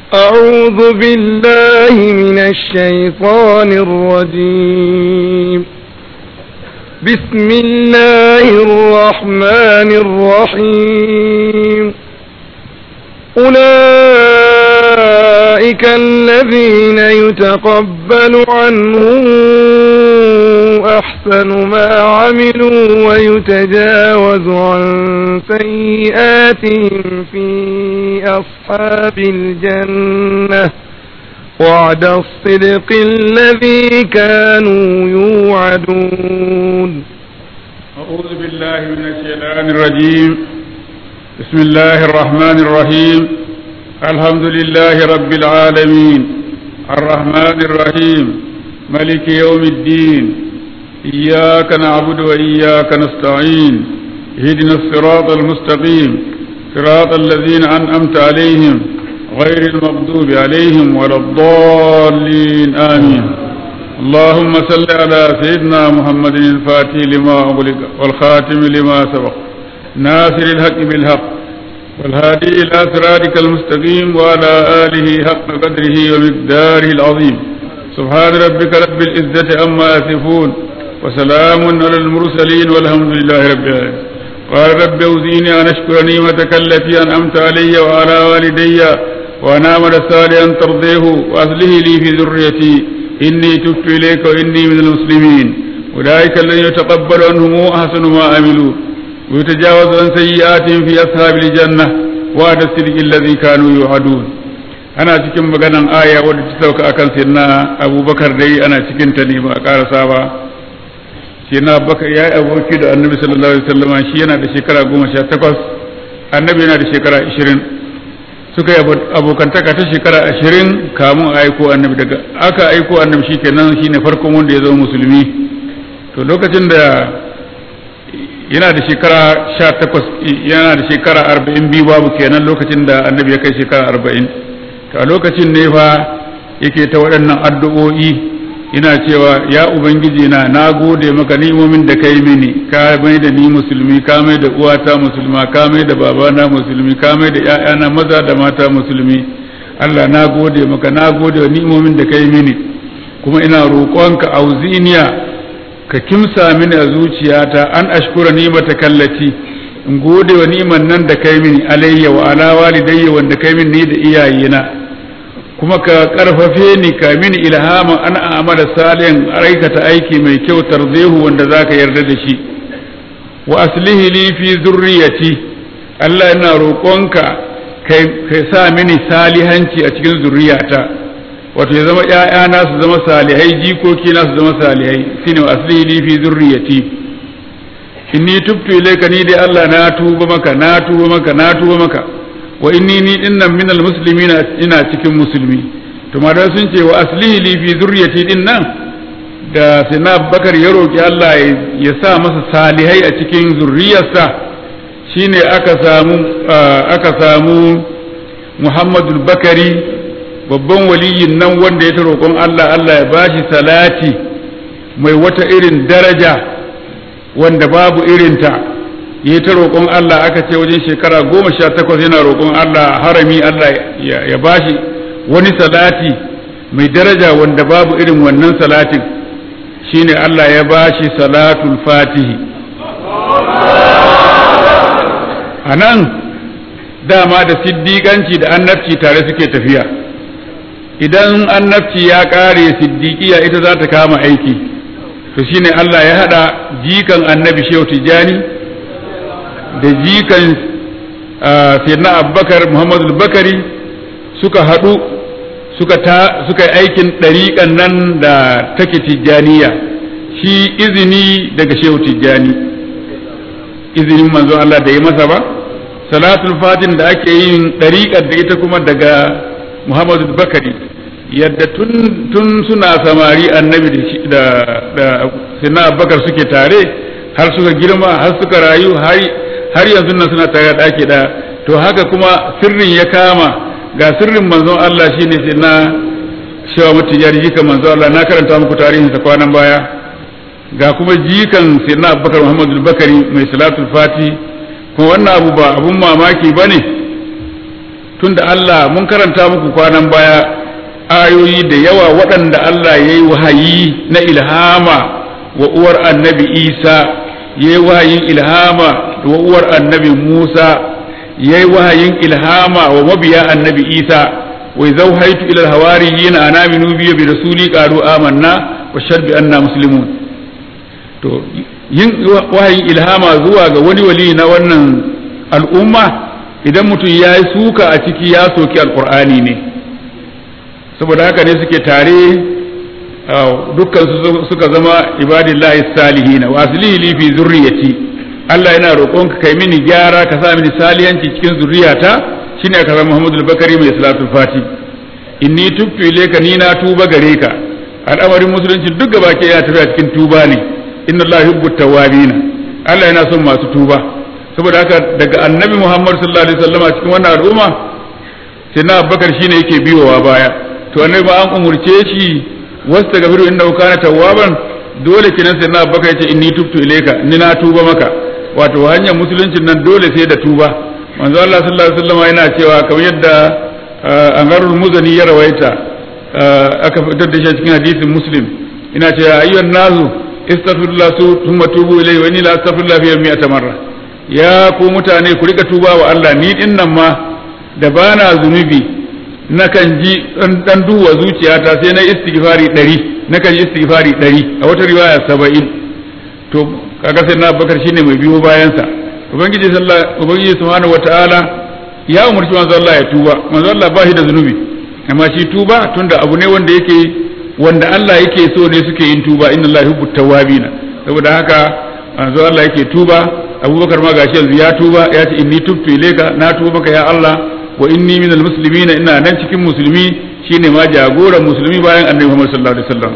أعوذ بالله من الشيطان الرجيم بسم الله الرحمن الرحيم أولئك الذين يتقبل عنهم أحسن ما عملوا ويتجاوز عن سيئاتهم في أصحاب الجنة وعد الصدق الذي كانوا يوعدون أعوذ بالله من الشيطان الرجيم بسم الله الرحمن الرحيم الحمد لله رب العالمين الرحمن الرحيم ملك يوم الدين إياك نعبد وإياك نستعين اهدنا الصراط المستقيم صراط الذين أنعمت عليهم غير المغضوب عليهم ولا الضالين آمين اللهم صل على سيدنا محمد الفاتح لما أغلق والخاتم لما سبق ناصر الحق بالحق والهادي إلى صراطك المستقيم وعلى آله حق قدره ومقداره العظيم سبحان ربك رب العزة عما يصفون وسلام على المرسلين والحمد لله رب العالمين قال رب أوزيني أن أشكر نعمتك التي أنعمت علي وعلى والدي وأن أعمل صالحا ترضيه وأصله لي في ذريتي إني تبت إليك وإني من المسلمين أولئك الذين يتقبل عنهم أحسن ما عملوا ويتجاوز عن سيئاتهم في أصحاب الجنة وعد الصدق الذي كانوا يوعدون ana cikin maganan aya wadda ta sauka akan sirna abubakar dai ana cikin ta ne ba a karasa ba sirna abubakar ya yi aboki da annabi sallallahu alaihi wasallam shi yana da shekara goma sha takwas annabi yana da shekara ashirin suka yi abokantaka ta shekara ashirin kamun a aiko annabi daga aka aiko annabi shi kenan shi ne farkon wanda ya zama musulmi to lokacin da yana da shekara sha takwas yana da shekara arba'in biyu babu kenan lokacin da annabi ya kai shekara arba'in to a lokacin ne fa yake ta waɗannan addu'o'i ina cewa ya ubangiji na na gode maka ni'imomin da kai mini ka mai da ni musulmi ka mai da uwata musulma ka mai da babana musulmi ka mai da ƴaƴana maza da mata musulmi Allah na gode maka na gode wa ni'imomin da kai mini kuma ina roƙonka auziniya ka kimsa mini a zuciyata an ashkura ni'mata kallati in gode wa ni'man nan da kai mini alayya wa ala walidayya wanda kai mini ni da iyayena kuma ka karfafe ni ka mini ilhama an amala salihan aikata aiki mai kyau tarzehu wanda zaka yarda da shi wa aslihi li fi zurriyati Allah ina roƙonka kai sa mini salihanci a cikin zurriyata wato ya zama ƴaƴana su zama salihai jikoki na su zama salihai shine wa aslihi li fi zurriyati inni tubtu ilayka ni dai Allah na tuba maka na tuba maka na tuba maka wa inni ni dinnan minal muslimina ina cikin musulmi to ma sun ce wa aslihi li fi zurriyati din nan da sina bakar ya roki Allah ya sa masa salihai a cikin zurriyarsa shine aka samu aka samu Muhammadu Bakari babban waliyin nan wanda ya ta roƙon Allah Allah ya bashi salati mai wata irin daraja wanda babu irinta ya ta roƙon Allah aka ce wajen shekara goma sha takwas yana roƙon Allah harami Allah ya bashi wani salati mai daraja wanda babu irin wannan salatin shine Allah ya bashi salatul fatihi a nan dama da siddiƙanci da annabci tare suke tafiya idan annabci ya ƙare siddiƙiya ita za ta kama aiki to shine Allah ya haɗa jikan annabi shehu tijjani da jikan sayyidina abubakar muhammadu bakari suka haɗu suka ta suka yi aikin ɗariƙan nan da take tijjaniya shi izini daga shehu tijjani izinin manzo Allah da ya masa ba salatul fatin da ake yin ɗariƙar da ita kuma daga muhammadu bakari yadda tun, tun suna samari annabi da da sayyidina abubakar suke tare har suka girma har suka rayu har har yanzu nan suna tare da ɗaki ɗaya to haka kuma sirrin ya kama ga sirrin manzon Allah shine sai na shawa mutu ya jikan manzon Allah na karanta muku tarihin sa kwanan baya ga kuma jikan sai na Abubakar Muhammadu Bakari mai salatul fati kuma wannan abu ba abun mamaki bane tunda Allah mun karanta muku kwanan baya ayoyi da yawa waɗanda Allah ya yi wahayi na ilhama wa uwar annabi Isa ya yi wahayin ilhama wa uwar annabi Musa ya yi wahayin ilhama wa mabiya annabi Isa wa zau haitu ilal hawariyin ana aminu biyu bi rasuli qalu amanna wa shaddu anna muslimun to yin wahayin ilhama zuwa ga wani wali na wannan al'umma idan mutum ya yi suka a ciki ya soki alkur'ani ne saboda haka ne suke tare dukkan suka zama ibadillahi salihina wa aslihi li fi zurriyati Allah yana roƙonka kai mini gyara ka sa mini saliyanci cikin zurriyata shine aka zama Muhammadu Bakari mai salatu fati inni tubtu ilayka ni na tuba gare ka al'amarin musulunci duk gaba ke yana tafiya cikin tuba ne inna Allah yuhibbu tawwabina Allah yana son masu tuba saboda haka daga annabi Muhammad sallallahu alaihi wasallam cikin wannan al'umma sai na Abubakar shine yake biyowa baya to annabi ba an umurce shi wasta gafiru inda kana tawwaban dole kenan sai na Abubakar yace inni tubtu ilayka ni na tuba maka wato hanyar musuluncin nan dole sai da tuba manzo Allah sallallahu alaihi wasallam yana cewa kamar yadda Angarul Muzani ya rawaita aka fitar da shi cikin hadisin Muslim ina cewa ayyuhan nasu istaghfirullah thumma tubu ilayhi wa inni la astaghfirullah fi yawmi atamarra ya ku mutane ku rika tuba wa Allah ni din nan ma da bana zunubi nakan ji dan duwa zuciyata sai na istighfari ɗari nakan yi istighfari ɗari a wata riwaya saba'in to kaga sai na bakar shine mai biyo bayansa ubangiji sallallahu ubangiji subhanahu wataala ya umarci manzo Allah ya tuba manzo Allah ba shi da zunubi amma shi tuba tunda abu ne wanda yake wanda Allah yake so ne suke yin tuba inna Allah yuhibbu tawwabina saboda haka manzo Allah yake tuba abubakar ma gashi yanzu ya tuba ya ce inni tubtu ilayka na tuba maka ya Allah wa inni minal muslimina ina nan cikin musulmi shine ma jagoran musulmi bayan annabi Muhammad sallallahu alaihi wasallam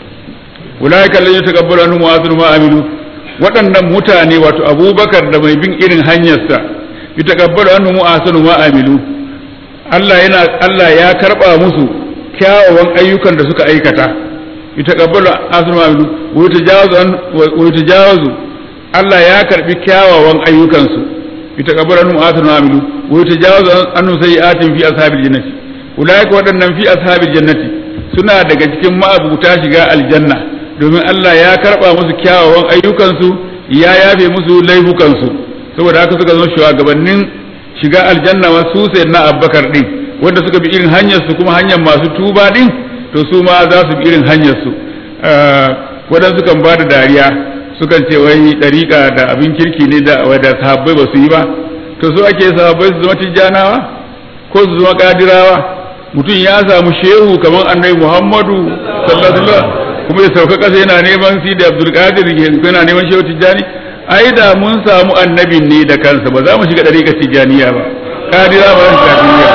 ulaika alladhina takabbaru anhum wa asru ma amilu waɗannan mutane wato abubakar da mai bin irin hanyarsa yutakabbaru anhum wa asru ma amilu Allah yana Allah ya karba musu kyawawan ayyukan da suka aikata yutakabbaru asru ma amilu wa yutajawazu wa yutajawazu Allah ya karbi kyawawan ayyukansu يتقبل عنهم آثار ما عملوا ويتجاوز عنهم سيئات في أصحاب الجنة أولئك waɗannan في أصحاب الجنة suna daga cikin ma'abuta shiga aljanna domin Allah ya karɓa musu kyawawan ayyukansu ya yafe musu laifukansu saboda haka suka zama shugabannin shiga aljanna wa su sai na abbakar din wanda suka bi irin hanyar su kuma hanyar masu tuba din to su ma za su bi irin hanyar su waɗansu kan ba da dariya sukan ce wai ɗariƙa da abin kirki ne da wadda sahabbai ba su yi ba to so ake sahabbai su zama tijjanawa ko su zama kadirawa mutum ya samu shehu kamar annabi muhammadu sallallahu alaihi kuma ya sauka ƙasa yana neman si da abdul qadir yana neman shehu tijjani ai da mun samu annabin ne da kansa ba za mu shiga ɗariƙa tijjaniya ba kadira ba za kadiriya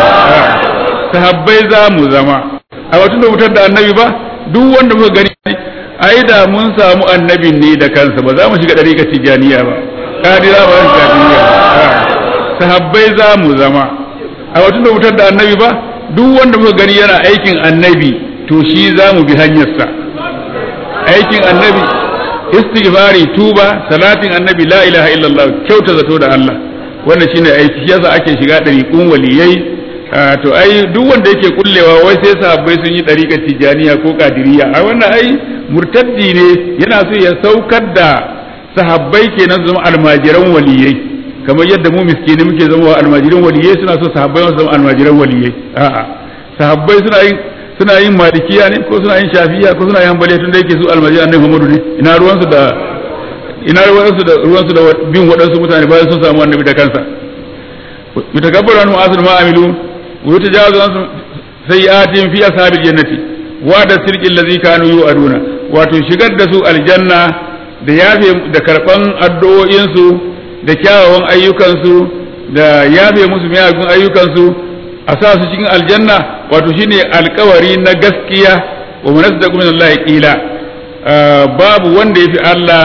sahabbai za mu zama a watan da wutar da annabi ba duk wanda muka gani ai da mun samu annabin ne da kansa ba za mu shiga ɗariƙar tijaniya ba ƙadira ba zan kadiriya sahabbai za mu zama a watan da wutar da annabi ba duk wanda muka gani yana aikin annabi to shi za mu bi hanyarsa aikin annabi istighfari tuba salatin annabi la ilaha illallah kyauta zato da Allah wannan shine aiki yasa ake shiga ɗariƙun waliyai to ai duk wanda yake kullewa wai sai sahabbai sun yi ɗariƙar tijaniya ko kadiriya a wannan ai murtaddi ne yana so ya saukar da sahabbai kenan zama almajiran waliyai kamar yadda mu miskini muke zama almajiran waliyai suna so sahabbai su zama almajiran waliyai a'a sahabbai suna yin suna yin malikiya ne ko suna yin shafiya ko suna yin hanbali tun da yake su almajiran annabi Muhammadu ne ina ruwansu da ina ruwansu da ruwansu da bin waɗansu mutane bayan sun samu annabi da kansa mutakabbaru anhu asr ma amilu wa yatajawazu an sayyi'atihim fi ashabil jannati wa da sirqil ladzi kanu yu'aduna wato shigar da su aljanna da yafe da karban addu'o'insu da kyawawan ayyukansu da yafe musu miyagun ayyukansu a sa su cikin aljanna wato shine alkawari na gaskiya wa munasdaqu min Allah qila babu wanda yafi Allah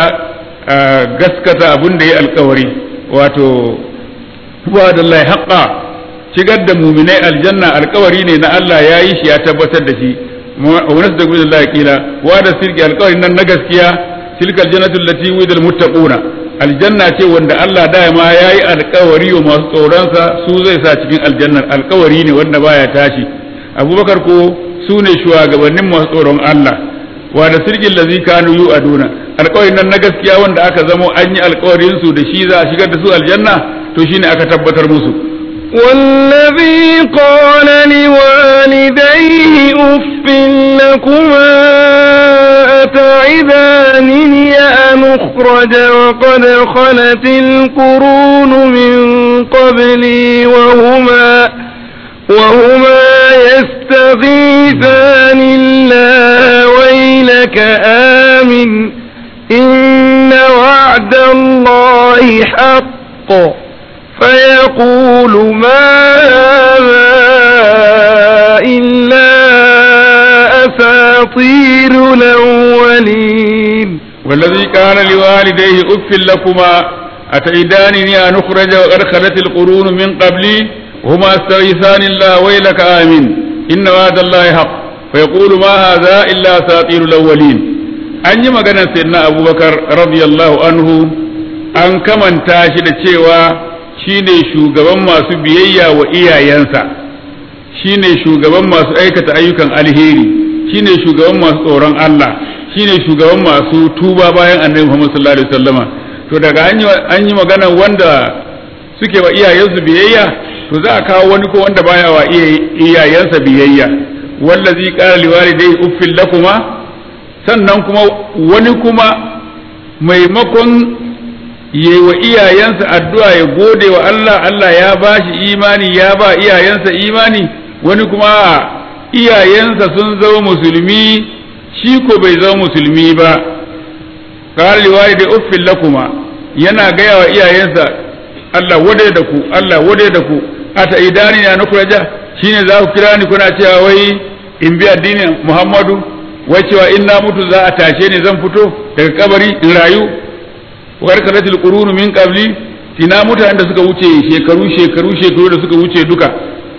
gaskata abin da ya alkawari wato wa da Allah haqqa shigar da muminai aljanna alkawari ne na Allah ya yi shi ya tabbatar da shi wani da gudun Allah kila wa da sirki alkawarin nan na gaskiya tilka aljannatu allati wudal muttaquna aljanna ce wanda Allah dama ya yi alkawari wa masu tsoronsa su zai sa cikin aljannar alkawari ne wanda baya tashi abubakar ko su ne shugabannin masu tsoron Allah wa da sirgin lazi kanu yu aduna alkawarin nan na gaskiya wanda aka zamo an yi alkawarin su da shi za a shigar da su aljanna to shine aka tabbatar musu والذي قال لوالديه أف لكما أتعدانني أن أخرج وقد خلت القرون من قبلي وهما وهما يستغيثان الله ويلك آمن إن وعد الله حق فيقول ما هذا إلا أساطير الأولين والذي كان لوالديه أف لكما أتعدانني أن أخرج وقد خلت القرون من قبلي وهما استغيثان الله ويلك آمن إن وعد الله حق فيقول ما هذا إلا أساطير الأولين an yi maganar sayyidina abubakar radiyallahu anhu an kamanta shi da cewa shine shugaban masu biyayya wa iyayensa shine shugaban masu aikata ayyukan alheri shine shugaban masu tsoron Allah shine shugaban masu tuba bayan annabi Muhammad sallallahu alaihi wasallama to daga an yi magana wanda suke wa iyayensu biyayya to za a kawo wani ko wanda baya wa iyayensa biyayya wallazi qala liwalidayhi uffil lakuma sannan kuma wani kuma maimakon yi wa iyayensa addu'a ya gode wa Allah Allah ya ba shi imani ya ba iyayensa imani wani kuma iyayensa sun zama musulmi shi ko bai zama musulmi ba qala liwalidi uffil lakuma yana gaya wa iyayensa Allah wade da ku Allah wade da ku ata idani na nukuraja shine za ku kira ni kuna cewa wai in bi addinin Muhammadu wai cewa in na mutu za a tashe ni zan fito daga kabari in rayu war kalatil qurunu min qabli tina mutanen da suka wuce shekaru shekaru shekaru da suka wuce duka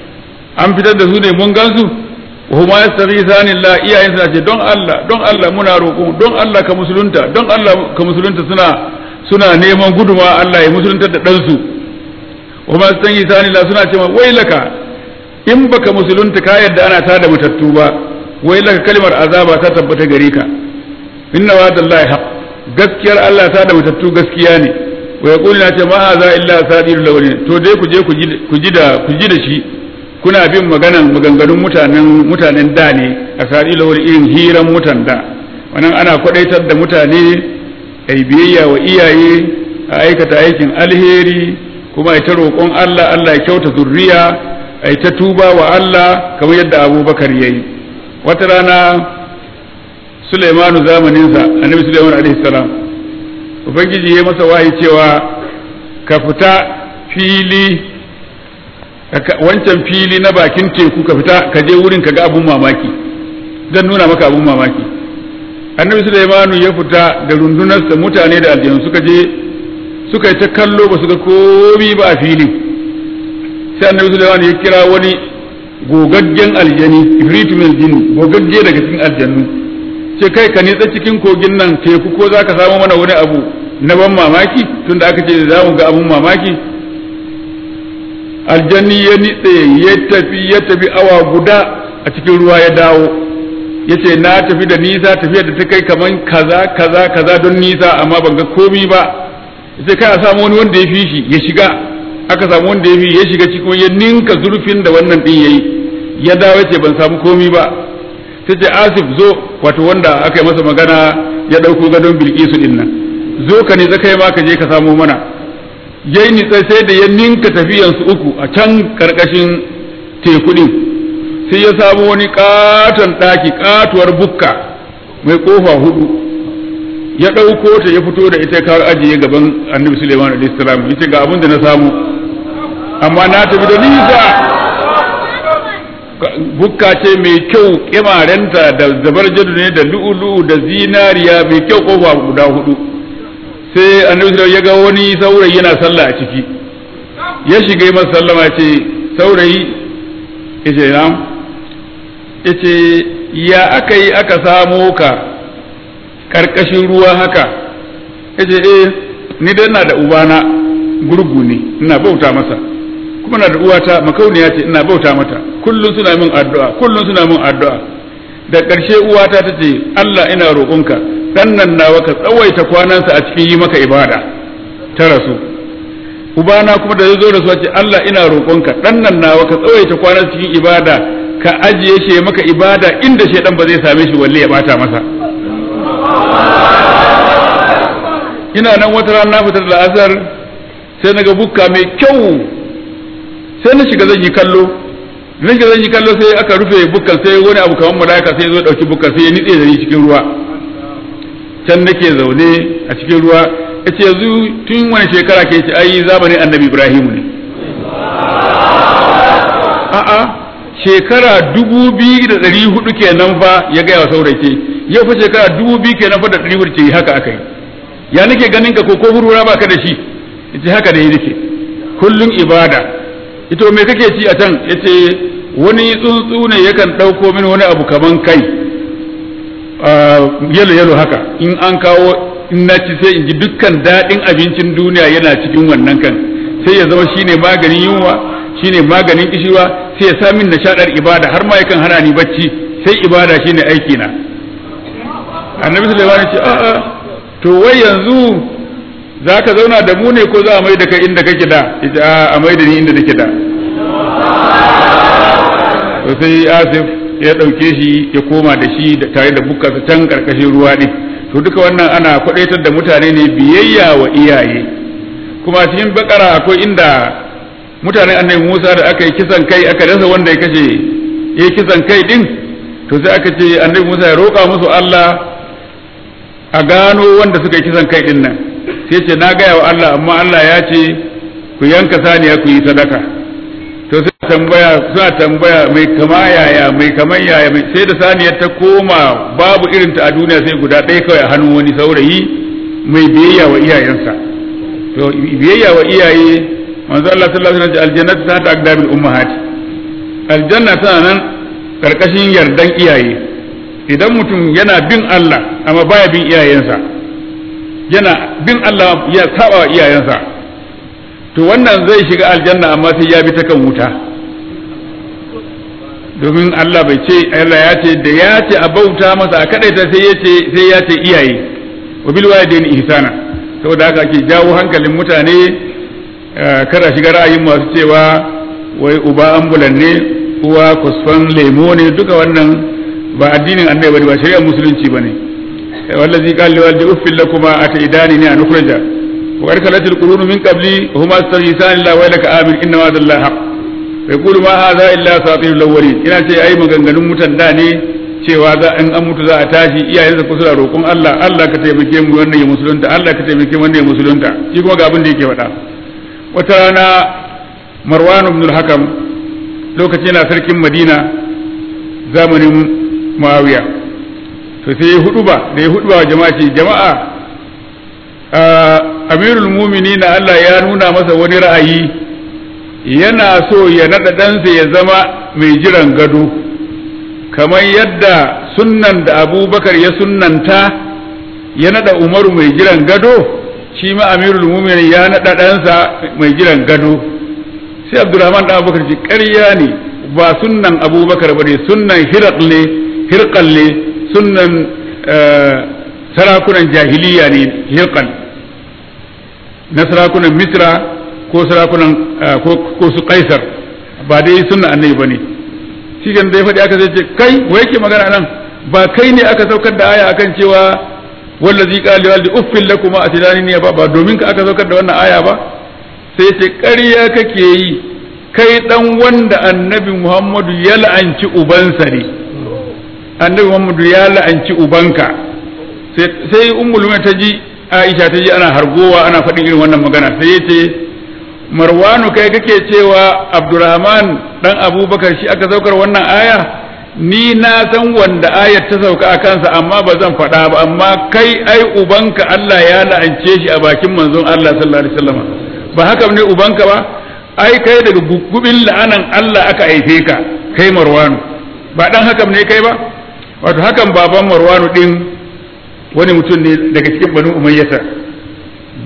an fitar da su ne mun gansu huma yastaghithani Allah iyayen suna ce don Allah don Allah muna roƙo don Allah ka musulunta don Allah ka musulunta suna suna neman guduma Allah ya musulunta da ɗansu huma yastaghithani Allah suna ce wai laka in baka musulunta ka yadda ana tada matattu ba wai laka kalmar azaba ta tabbata gare ka inna wa'dallahi haqq gaskiyar Allah ta da matattu gaskiya ne wa yaqulu na ce ma haza illa sadirul lawalin to dai ku je ku ji da ku ji da shi kuna bin maganan maganganun mutanen mutanen da ne a sadirul lawalin irin hiran mutan da wannan ana kwadaitar da mutane ai biyayya wa iyaye a aikata aikin alheri kuma ai ta roƙon Allah Allah ya kyauta zurriya ai ta tuba wa Allah kamar yadda Abubakar yayi wata rana Sulaimanu zamaninsa annabi Sulaiman alaihi salam ubangiji ya masa wahayi cewa ka fita fili wancan fili na bakin teku ka fita ka je wurin ka ga abun mamaki zan nuna maka abun mamaki annabi Sulaimanu ya fita da rundunarsa mutane da aljanu suka je suka yi ta kallo ba su ga komi ba a filin sai annabi Sulaiman ya kira wani gogaggen aljani ifritu min jin gogagge daga cikin aljannu ce kai ka nitsa cikin kogin nan teku ko za ka samu mana wani abu na ban mamaki tunda aka ce za mu ga abun mamaki aljanni ya nitse ya tafi ya tafi awa guda a cikin ruwa ya dawo ya ce na tafi da nisa tafiya da ta kai kaman kaza kaza kaza don nisa amma ban ga komi ba sai kai a samu wani wanda ya fi shi ya shiga aka samu wanda ya fi ya shiga cikin ya ninka zurfin da wannan din yayi ya dawo ya ce ban samu komi ba ta ce asif zo wato wanda aka yi masa magana ya ɗauko gadon bilkisu din nan zo ka nitsa kai ma ka je ka samo mana yayi nitsa sai da ya ninka tafiyansu uku a can karkashin teku din sai ya samu wani katon ɗaki katuwar bukka mai kofa hudu ya ɗauko ta ya fito da ita kawo ajiye gaban annabi suleiman alaihi salam yace ga abin da na samu amma na tafi da nisa bukka ce mai kyau kimarenta da zabar jadu ne da lu'ulu da zinariya mai kyau kofa guda hudu sai annabi sallallahu ya ga wani saurayi yana sallah a ciki ya shiga yi masa sallama ce saurayi yace na yace ya aka yi aka samo ka karkashin ruwa haka yace eh ni dai ina da ubana gurgu ne ina bauta masa kuma na da uwata makauniya ce ina bauta mata kullum suna min addu'a kullum suna min addu'a da ƙarshe uwata ta ce Allah ina roƙonka dan nan nawa ka tsawaita kwanansa a cikin yi maka ibada ta rasu ubana kuma da ya zo da su ce Allah ina roƙonka dan nan nawa ka tsawaita kwanansa cikin ibada ka ajiye shi maka ibada inda shaidan ba zai same shi walle ya bata masa ina nan wata rana na fitar da asar sai na ga bukka mai kyau sai na shiga zan yi kallo na shiga zan yi kallo sai aka rufe bukkan sai wani abu kamar malaika sai zo dauki bukkan sai ya nitse da ni cikin ruwa can nake zaune a cikin ruwa yace yanzu tun wani shekara ke ce ai zamanin annabi ibrahimu ne a'a shekara dubu biyu da ɗari hudu kenan fa ya gaya wa saurayi yau fa shekara dubu biyu kenan fa da ɗari hudu ce haka aka yi ya nake ganin ka ko ko hurura ba ka da shi yace haka da nake kullum ibada ito me kake ci a can yace wani tsuntsu ne yakan ɗauko mini wani abu kaman kai yalo yalo haka in an kawo in na ci sai in ji dukkan daɗin abincin duniya yana cikin wannan kan sai ya zama shine maganin yunwa shine maganin kishirwa sai ya sa min nishaɗar ibada har ma yakan hana ni bacci sai ibada shine aiki na annabi sulaiman ya ce a'a to wai yanzu za ka zauna da mu ne ko za a mai da kai inda kake da ita a mai da ni inda nake da to sai asif ya ɗauke shi ya koma da shi tare da bukkarsa can karkashin ruwa ne to duka wannan ana kwadaitar da mutane ne biyayya wa iyaye kuma cikin bakara akwai inda mutanen annabi Musa da aka yi kisan kai aka rasa wanda ya kashe ya yi kisan kai din to sai aka ce annabi Musa ya roƙa musu Allah a gano wanda suka yi kisan kai din nan sai ce na gaya wa Allah amma Allah ya ce ku yanka saniya ku yi sadaka to sai tambaya suna tambaya mai kama yaya mai kaman yaya mai sai da saniyar ta koma babu irin ta a duniya sai guda ɗaya kawai a hannun wani saurayi mai biyayya wa iyayensa to biyayya wa iyaye manzo Allah sallallahu alaihi wasallam aljannatu ta ta aqdabil ummahat aljanna tana nan karkashin yardan iyaye idan mutum yana bin Allah amma baya bin iyayensa yana bin Allah ya saba wa iyayensa to wannan zai shiga aljanna amma sai ya bi ta kan wuta domin Allah bai ce Allah ya ce da ya ce a bauta masa a kadaita sai ya ce sai ya ce iyaye wa bil walidaini ihsana saboda haka ake jawo hankalin mutane kada shiga ra'ayin masu cewa wai uba ambulan ne uwa kusfan lemo ne duka wannan ba addinin annabi bane ba shari'ar musulunci bane wallazi qala li walidi uffil lakuma ataidani ni an ukhraja wa arkalatil qurun min qabli huma astaghithan la wa laka amin inna wa'dallahi haqq yaqulu ma hadha illa asatirul awwalin ina ce ai maganganun mutan da ne cewa za in an mutu za a tashi iyayensa ku suna roƙon Allah Allah ka taimake mu wannan ya musulunta Allah ka taimake mu wannan ya musulunta shi kuma ga abin da yake faɗa wata rana Marwan ibn al-Hakam lokacin yana sarkin Madina zamanin Muawiya to sai ya hudu ba da ya hudu ba jama'a ce jama'a Amirul Mu'minin Allah ya nuna masa wani ra'ayi yana so ya naɗa ɗansa ya zama mai jiran gado kamar yadda sunnan da abubakar ya sunnanta ya naɗa umaru mai jiran gado shi ma amirul mumin ya naɗa ɗansa mai jiran gado sai abdurrahman da abubakar ce ƙarya ne ba sunnan abubakar ba ne sunnan hiraq ne hirqal ne sunnan sarakunan jahiliya ne hirqal na sarakunan misra ko sarakunan ko su kaisar ba dai sunna annabi ba ne shi kan da ya faɗi aka zai ce kai wa yake magana nan ba kai ne aka saukar da aya akan cewa wallazi qala li waldi uffil lakum atidani ne ba ba domin ka aka saukar da wannan aya ba sai ce ƙarya kake yi kai dan wanda annabi Muhammadu ya la'anci ubansa ne annabi Muhammadu ya la'anci ubanka sai ummul ta ji Aisha ta ji ana hargowa ana faɗin irin wannan magana sai ya ce marwanu kai kake cewa abdurrahman dan abubakar shi aka saukar wannan aya ni na san wanda ayar ta sauka a kansa amma ba zan faɗa ba amma kai ai ubanka Allah ya la'ance shi a bakin manzon Allah sallallahu alaihi wasallam ba haka ne ubanka ba ai kai daga gugubin la'anan Allah aka haife ka kai marwanu ba dan haka ne kai ba wato hakan baban marwanu din wani mutum ne daga cikin banu umayyata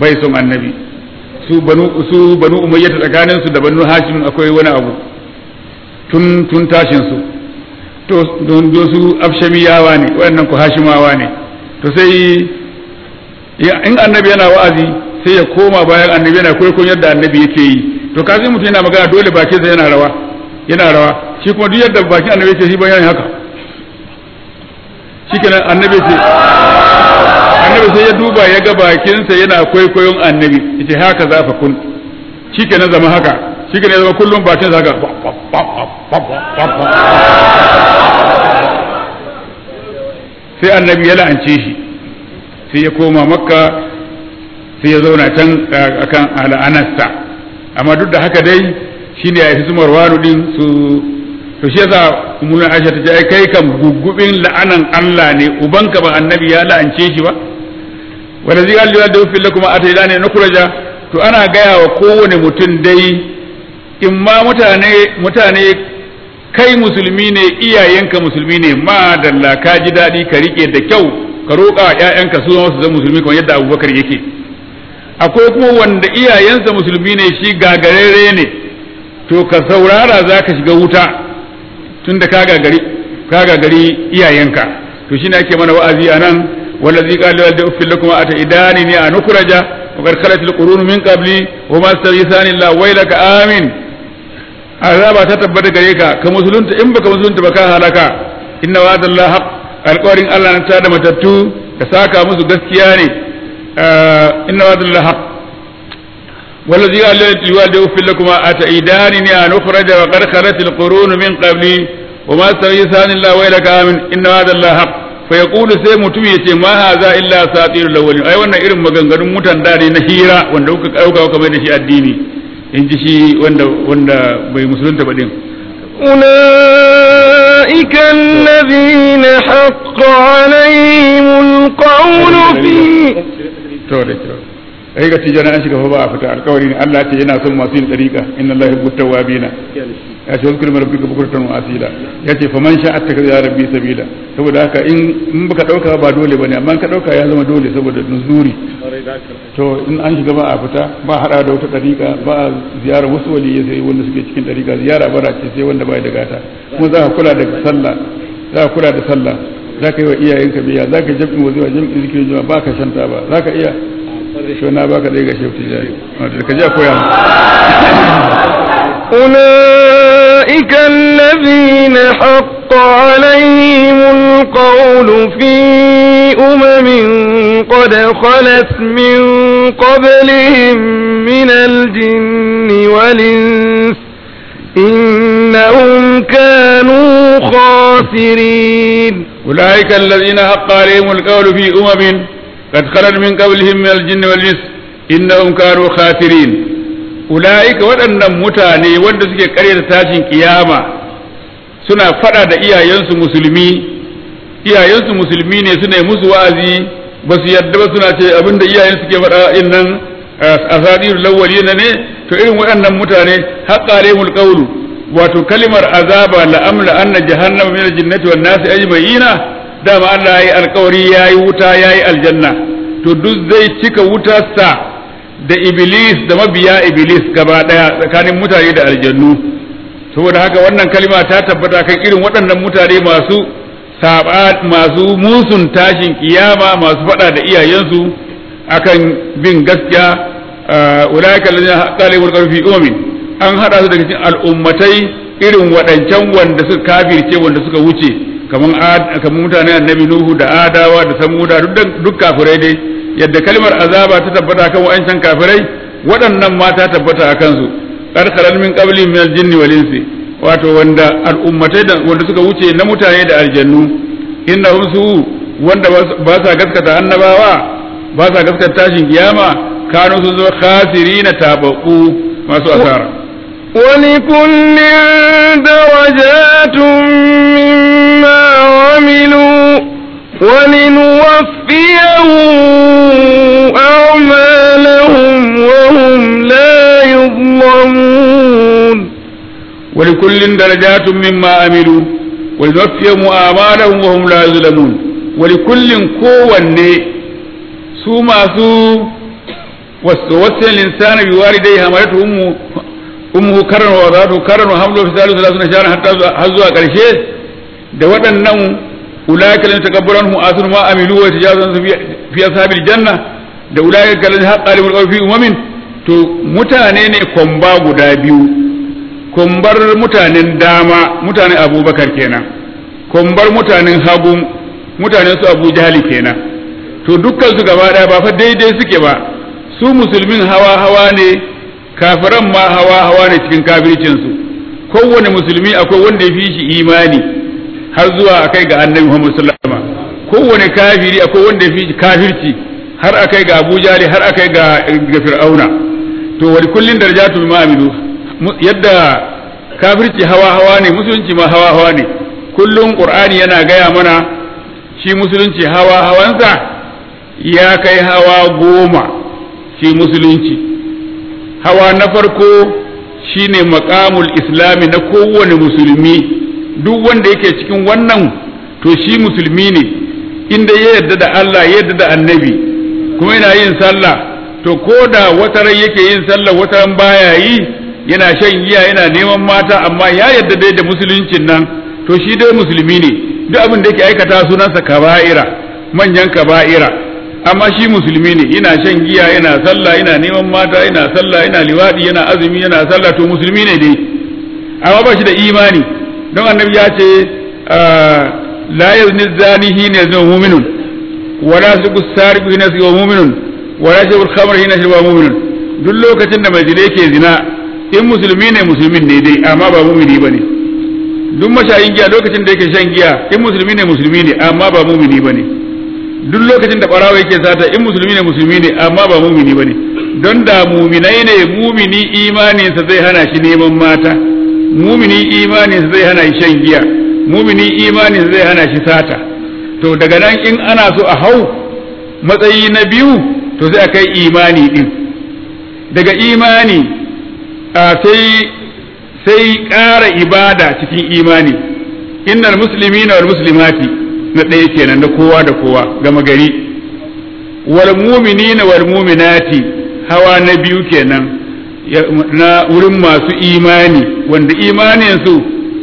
bai son annabi su banu su banu umayya tsakanin su da banu hashim akwai wani abu tun tun tashin su to don su afshamiyawa ne waɗannan ku hashimawa ne to sai in annabi yana wa'azi sai ya koma bayan annabi yana kwaikwayon yadda annabi yake yi to kazi mutum yana magana dole bakin sa yana rawa yana rawa shi kuma duk yadda bakin annabi yake shi ba yana haka shikenan annabi ce annabi sai ya duba ya ga bakin sa yana kwaikwayon annabi yace haka za fa kun shikenan zama haka shikenan ya zama kullum bakin sa haka sai annabi ya la'ance shi sai ya koma makka sai ya zauna can akan al'anasta amma duk da haka dai shine ya fi su marwanu din su to shi yasa ummu aisha ta ce kai kam gugubin la'anan Allah ne ubanka ba annabi ya la'ance shi ba wanda zai galli da fil lakum ataila ne nukuraja to ana gaya wa kowane mutum dai in ma mutane mutane kai musulmi ne iyayenka musulmi ne ma dalla ka ji daɗi ka rike da kyau ka roƙa wa ƴaƴanka su zama su zama musulmi kamar yadda Abubakar yake akwai kuma wanda iyayensa musulmi ne shi gagarere ne to ka saurara za ka shiga wuta tunda ka gagari ka gagari iyayenka to shine ake mana wa'azi anan wallazi qala da uffil lakum ata idani ni an ukhraja wa qad khalat al qurun min qabli wa ma staghithani la waylaka amin azaba ta tabbata gare ka ka musulunta in baka musulunta ba ka halaka inna wa'dallahi haqq alƙawarin Allah na tada matattu ka saka musu gaskiya ne inna wa'dallahi haqq والذي قال للوالد أف لكما أتعيدانني أن أخرج وقد خلت القرون من قبلي وما استغيثان الله ويلك آمن إن هذا الله حق فيقول سي mutum yace ma haza illa satirul awwalin ai wannan irin maganganun mutan da ne na hira wanda kuka dauka kuka mai da shi addini in ji shi wanda wanda bai musulunta ba din أولئك الذين حق عليهم القول في ai ga tijana an shiga fa ba a fita alkawari ne Allah ce yana son masu yin dariƙa inna Allah yuhibbu tawwabina ya ce wazkur rabbika bukratan wa asila ya ce faman sha'a attaka ya rabbi sabila saboda haka in in baka dauka ba dole bane amma ka dauka ya zama dole saboda nuzuri to in an shiga ba a fita ba hada da wata dariƙa ba a ziyara wasu waliyai sai wanda suke cikin dariƙa ziyara bara ce sai wanda bai da gata kuma za ka kula da sallah za ka kula da sallah za ka yi wa iyayenka biya za ka jami'in waziwa jami'in zikirin jama'a ba ka shanta ba za ka iya shi na baka dai ga shehu tijari da ka ja koya أولئك الذين حق عليهم القول في أمم قد خلت من قبلهم من الجن والإنس إنهم كانوا خاسرين أولئك الذين حق عليهم القول في أمم قد خلت من قبلهم من الجن والإنس إنهم كانوا خاسرين أولئك waɗannan mutane wanda suke ƙaryata tashin kiyama suna faɗa da iyayensu musulmi iyayensu musulmi ne suna yi musu wa'azi ba su yadda ba suna ce abinda iyayen suke faɗa in nan asadirul lawwali ne to irin waɗannan mutane haqqa alaihimul qawlu wato kalimar azaba la amla anna jahannama min al-jinnati wan nasi ajma'ina dama Allah yayi alkawari yayi wuta yayi aljanna to duk zai cika wutarsa da iblis da mabiya iblis gaba daya tsakanin mutane da aljannu saboda haka wannan kalima ta tabbata kan irin waɗannan mutane masu saba masu musun tashin kiyama masu faɗa da iyayensu akan bin gaskiya ulaika allazina qala yaqulu fi ummin an hada su daga cikin al'ummatai irin waɗancan wanda suka kafirce wanda suka wuce kaman kaman mutanen annabi nuhu da adawa da samuda duk kafirai dai yadda kalmar azaba ta tabbata kan wa'ancan kafirai waɗannan ma ta tabbata a kansu karkarar min qabli min aljinni wal insi wato wanda al'ummatai da wanda suka wuce na mutane da aljannu innahum su wanda ba sa gaskata annabawa ba sa gaskata tashin kiyama kanu sun zo khasirina tabaku masu asara ولكل درجات مما عملوا ولنوفيهم أعمالهم وهم لا يظلمون ولكل درجات مما عملوا ولنوفيهم أعمالهم وهم لا يظلمون ولكل كون su masu wasu linsana bi walidai hamalatu ummu ummu karran wa wadatu karran wa hamlu fi salisu lasuna shahran hatta har zuwa karshe da waɗannan ulaika lan takabbaran hu asru ma amilu wa tajazun fi ashabil janna da ulaika lan haqqa limul fi umamin to mutane ne komba guda biyu kombar mutanen dama mutanen abubakar kenan kombar mutanen hagu mutanen su abu jahali kenan to dukkan su gaba daya ba fa daidai suke ba su musulmin hawa hawa ne kafiran ma hawa hawa ne cikin kafircin su kowane musulmi akwai wanda ya fi shi imani har zuwa akai ga annabi Muhammad sallallahu alaihi wasallam kowane kafiri akwai wanda ya fi shi kafirci har akai ga Abu Jahali har akai ga ga Fir'auna to wani kullin darajatu bima amilu yadda kafirci hawa hawa ne musulunci ma hawa hawa ne kullum qur'ani yana gaya mana shi musulunci hawa hawansa ya kai hawa goma shi musulunci hawa na farko shine maqamul islami na kowane musulmi duk wanda yake cikin wannan to shi musulmi ne inda ya yarda da Allah ya yarda da annabi kuma yana yin sallah to ko da wata rai yake yin sallah wata ran baya yi yana shan giya yana neman mata amma ya yarda dai da musuluncin nan to shi dai musulmi ne duk abin da yake aikata sunansa kaba'ira manyan kaba'ira amma shi musulmi ne yana shan giya yana sallah yana neman mata yana sallah yana liwadi yana azumi yana sallah to musulmi ne dai amma ba shi da imani don annabi ya ce la yazni zani hina yazni mu'minun wala suku sariqu hina yazni mu'minun wala sharbul khamr hina sharbul mu'minun duk lokacin da mai zina yake zina in musulmi ne musulmin ne dai amma ba mu'mini bane duk mashayin giya lokacin da yake shan giya in musulmi ne musulmi ne amma ba mumini ba ne duk lokacin da barawa yake sata in musulmi ne musulmi ne amma ba mumini ba ne don da muminai ne mumini imaninsa zai hana shi neman mata mumini imaninsa zai hana shi shan giya mumini imaninsa zai hana shi sata to daga nan in ana so a hau matsayi na biyu to sai a kai imani din daga imani a sai sai ƙara ibada cikin imani innal muslimina wal muslimati na ɗaya kenan na kowa da kowa gama gari wal mu'minina wal mu'minati hawa na biyu kenan na wurin masu imani wanda imanin su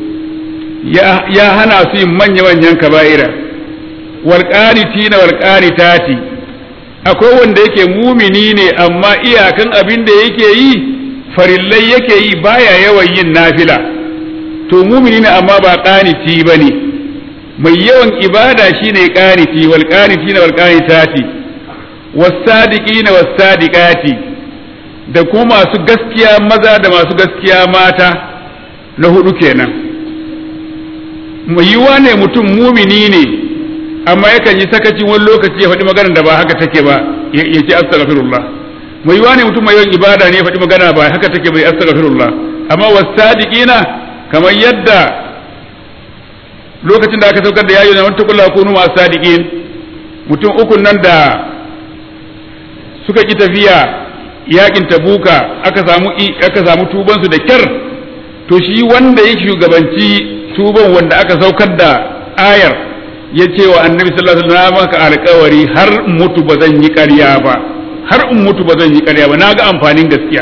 ya hana su yin manya manyan kaba'ira wal qanitina wal qanitati akwai wanda yake mumini ne amma iyakan abin da yake yi farillai yake yi baya yawan yin nafila to mumini ne amma ba qaniti bane mai yawan ibada shine qaniti wal qanitina wal qanitati was sadiqina was sadiqati da kuma masu gaskiya maza da masu gaskiya mata na hudu kenan mai yiwa ne mutum mumini ne amma yakan yi sakaci wani lokaci ya faɗi maganar da ba haka take ba ya ce astaghfirullah mai yiwa ne mutum mai yawan ibada ne ya faɗi magana ba haka take bai astaghfirullah amma wasadiqina kamar yadda lokacin da aka saukar da yayi na wata kula kunu ma sadiqin mutum ukun nan da suka ki tafiya yakin tabuka aka samu aka samu tuban su da kyar to shi wanda ya shugabanci tuban wanda aka saukar da ayar ya ce wa annabi sallallahu alaihi wasallam maka alƙawari har mutu ba zan yi ƙarya ba har in mutu ba zan yi ƙarya ba na ga amfanin gaskiya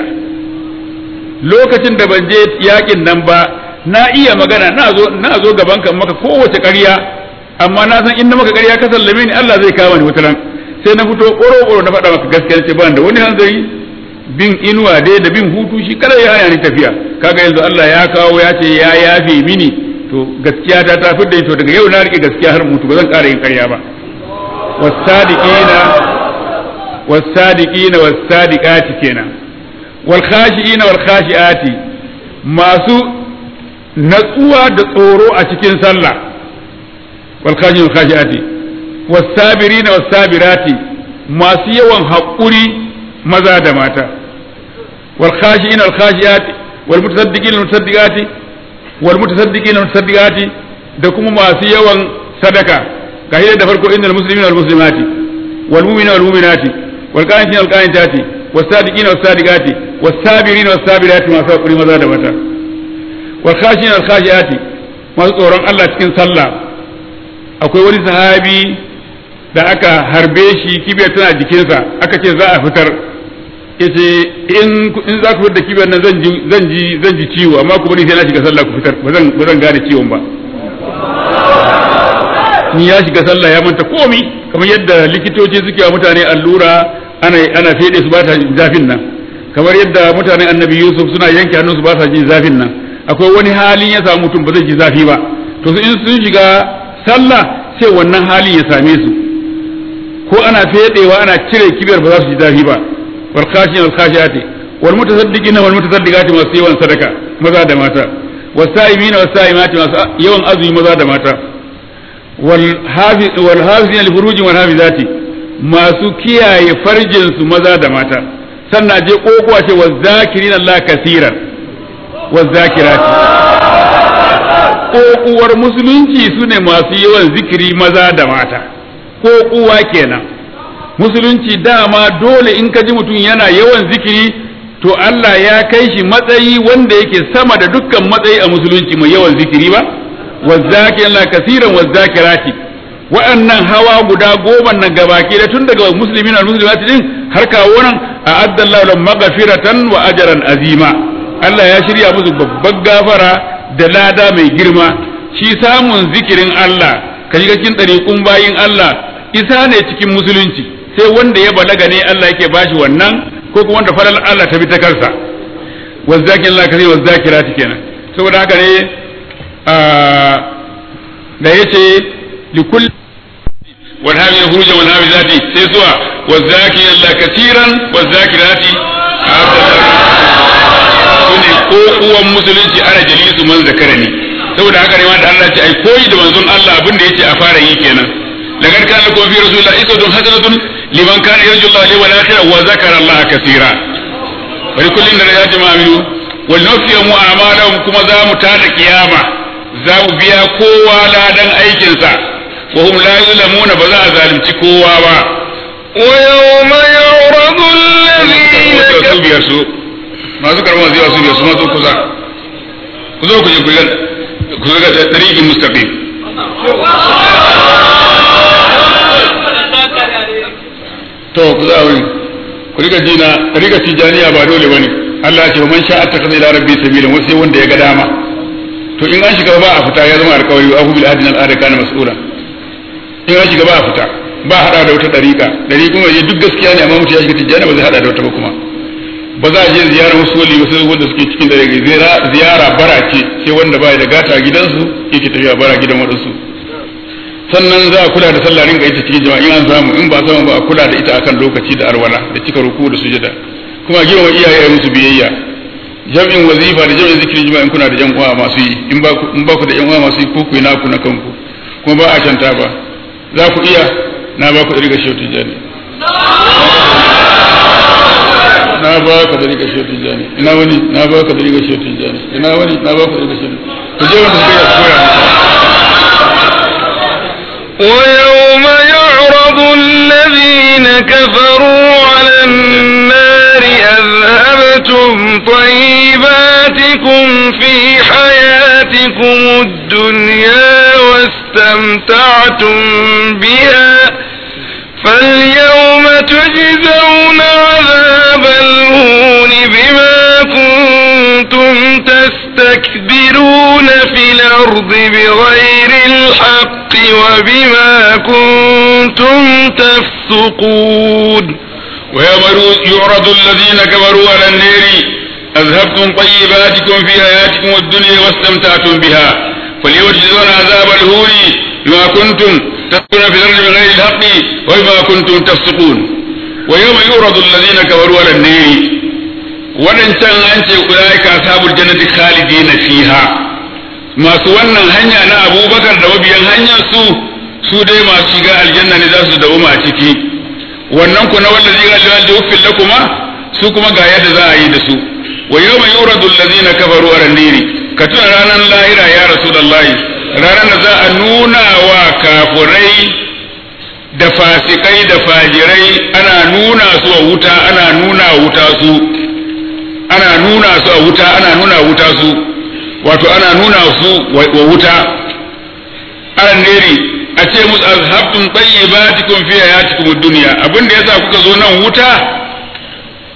lokacin da ban je yakin nan ba na iya magana na zo na zo gaban kan maka kowace ƙarya amma na san in na maka ƙarya ka sallame ni Allah zai kama ni wata ran sai na fito ƙoro ƙoro na faɗa maka gaskiya ce ban da wani hanzari bin inuwa dai da bin hutu shi kada ya hana ni tafiya kaga yanzu Allah ya kawo ya ce ya yafe mini to gaskiya ta ta fidda to daga yau na rike gaskiya har mutu ba zan ƙara yin ƙarya ba wasadiqina wasadiqina wasadiqati kenan wal khashiina wal khashiati masu natsuwa da tsoro a cikin sallah wal khashiina wal khashiati wasabirina wasabirati masu yawan haƙuri maza da mata wal khashiina wal khashiati wal mutasaddiqina wal mutasaddiqati wal mutasaddiqina wal mutasaddiqati da kuma masu yawan sadaka ga da farko innal muslimina wal muslimati wal mu'minina wal mu'minati wal qanitina wal qanitati was sadiqina was sadiqati was sabirina was sabirati masu hakuri maza da mata wal khashina wal khashiati masu tsoron Allah cikin sallah akwai wani sahabi da aka harbe shi kibiyar tana jikinsa aka ce za a fitar yace in in za ku fitar da kibiyar nan zan ji zan ji zan ji ciwo amma ku bari sai na shiga sallah ku fitar ba zan ba zan gane ciwon ba ni ya shiga sallah ya manta komi kamar yadda likitoci suke wa mutane allura ana ana fede su ba ta zafin nan kamar yadda mutanen annabi yusuf suna yanke hannunsu ba sa jin zafin nan akwai wani halin ya samu mutum ba zai ji zafi ba to su in sun shiga sallah sai wannan halin ya same su ko ana fedewa ana cire kibiyar ba za su ji zafi ba wal khashin wal khashiyati wal mutasaddiqina wal mutasaddiqati masu yawan sadaka maza da mata wasa'imina wasa'imati masu yawan azumi maza da mata wal hafiz wal hafizina li furujin wal hafizati masu kiyaye farjin su maza da mata sannan je kokowa ce wa zakirin Allah kasiran wa zakirati kokuwar musulunci su ne masu yawan zikiri maza da mata kokuwa kenan musulunci dama dole in ka ji mutum yana yawan zikiri to Allah ya kai shi matsayi wanda yake sama da dukkan matsayi a musulunci mai yawan zikiri ba wa zakirin Allah kasiran wa zakirati waɗannan hawa guda goma nan gabaki da tun daga musulmi na musulmati din har kawo nan a addallahu lahum maghfiratan wa ajran azima Allah ya shirya musu babbar gafara da lada mai girma shi samun zikirin Allah ka shiga cikin ɗariƙun bayin Allah isa ne cikin musulunci sai wanda ya balaga ne Allah yake bashi wannan ko kuma wanda falal Allah ta bi ta kansa wazzakin Allah kare wazzakirati kenan saboda haka ne da yace لكل والهامي خروجا والهامي ذاتي سيسوا والذاكر الله كثيرا والذاكرات sune ko uwan musulunci ana jalisu man zakarani saboda haka ne ma da Allah ce ai koyi da manzon Allah abin da yace a fara yi kenan lagar kana lakum fi rasulillahi isatun hasanatun liman kana yarju Allah wal akhirah wa zakara Allah kaseera wa likullin darajatin ma amilu wal nufiyamu a'malahum kuma za mu tada kiyama za mu biya kowa ladan aikinsa وهم لا يظلمون بذا ظالم كوا با ويوم يعرض الذين su biyar su masu karɓar zai su biyar su mazo kusa ku zo ku je ku ga tariqin mustaqim to ku za wuri ku riga jina riga tijaniya ba dole bane Allah ya ce man sha'a ta kaza ila rabbi sabila wasu sai wanda ya ga dama to in an shiga ba a fita ya zama alƙawari wa abu bil adna al kana mas'ula in an shiga ba a fita ba hada da wata dariƙa dari kuma je duk gaskiya ne amma mutum ya shiga tijjani ba zai hada da wata ba kuma ba za a je ziyara wasu wali wasu wanda suke cikin dariƙa ziyara bara ce sai wanda ba da gata a gidansu yake tafiya bara gidan waɗansu sannan za a kula da sallah ringa ita cikin jama'a in an samu in ba samu ba a kula da ita akan lokaci da arwala da cika ruku da sujada kuma girma iyaye musu biyayya jam'in wazifa da jam'in zikirin jima'a in kuna da yan uwa masu yi in ba ku da yan uwa masu yi ko ku yi naku na kanku kuma ba a canta ba za ku iya na ba ku da riga shautin jani na ba ka da riga shautin jani ina wani na ba ka da riga shautin jani ina wani na ba ka da riga shautin ku je wanda suka yi koya ويوم يعرض الذين كفروا على النار أذهبتم طيباتكم في حياتكم الدنيا واستمتعتم بها فاليوم تجزون عذاب الهون بما كنتم تستكبرون في الأرض بغير الحق وبما كنتم تفسقون ويوم يعرض الذين كفروا على النار أذهبتم طيباتكم في حياتكم الدنيا واستمتعتم بها فاليوم تجزون عذاب الهون بما كنتم تسقون في الأرض بغير الحق وبما كنتم تفسقون ويوم يعرض الذين كفروا على النار waɗancan an ce ulaika ashabul jannati khalidina fiha masu wannan hanya na abubakar da mabiyan hanyar su su dai masu shiga aljanna ne za su dawoma a ciki wannan ku na wallazi ga aljanna uffil lakuma su kuma ga yadda za a yi da su wa yawma yuradu allazina kafaru ala niri ka tuna ranar lahira ya rasulullahi ranar da za a nuna wa kafurai da fasikai da fajirai ana nuna su a wuta ana nuna wuta su ana nuna su a wuta ana nuna wuta su wato ana nuna su wa wuta aran neri a ce musu azhabtum tayyibatikum fi hayatikum ad-dunya abinda yasa kuka zo nan wuta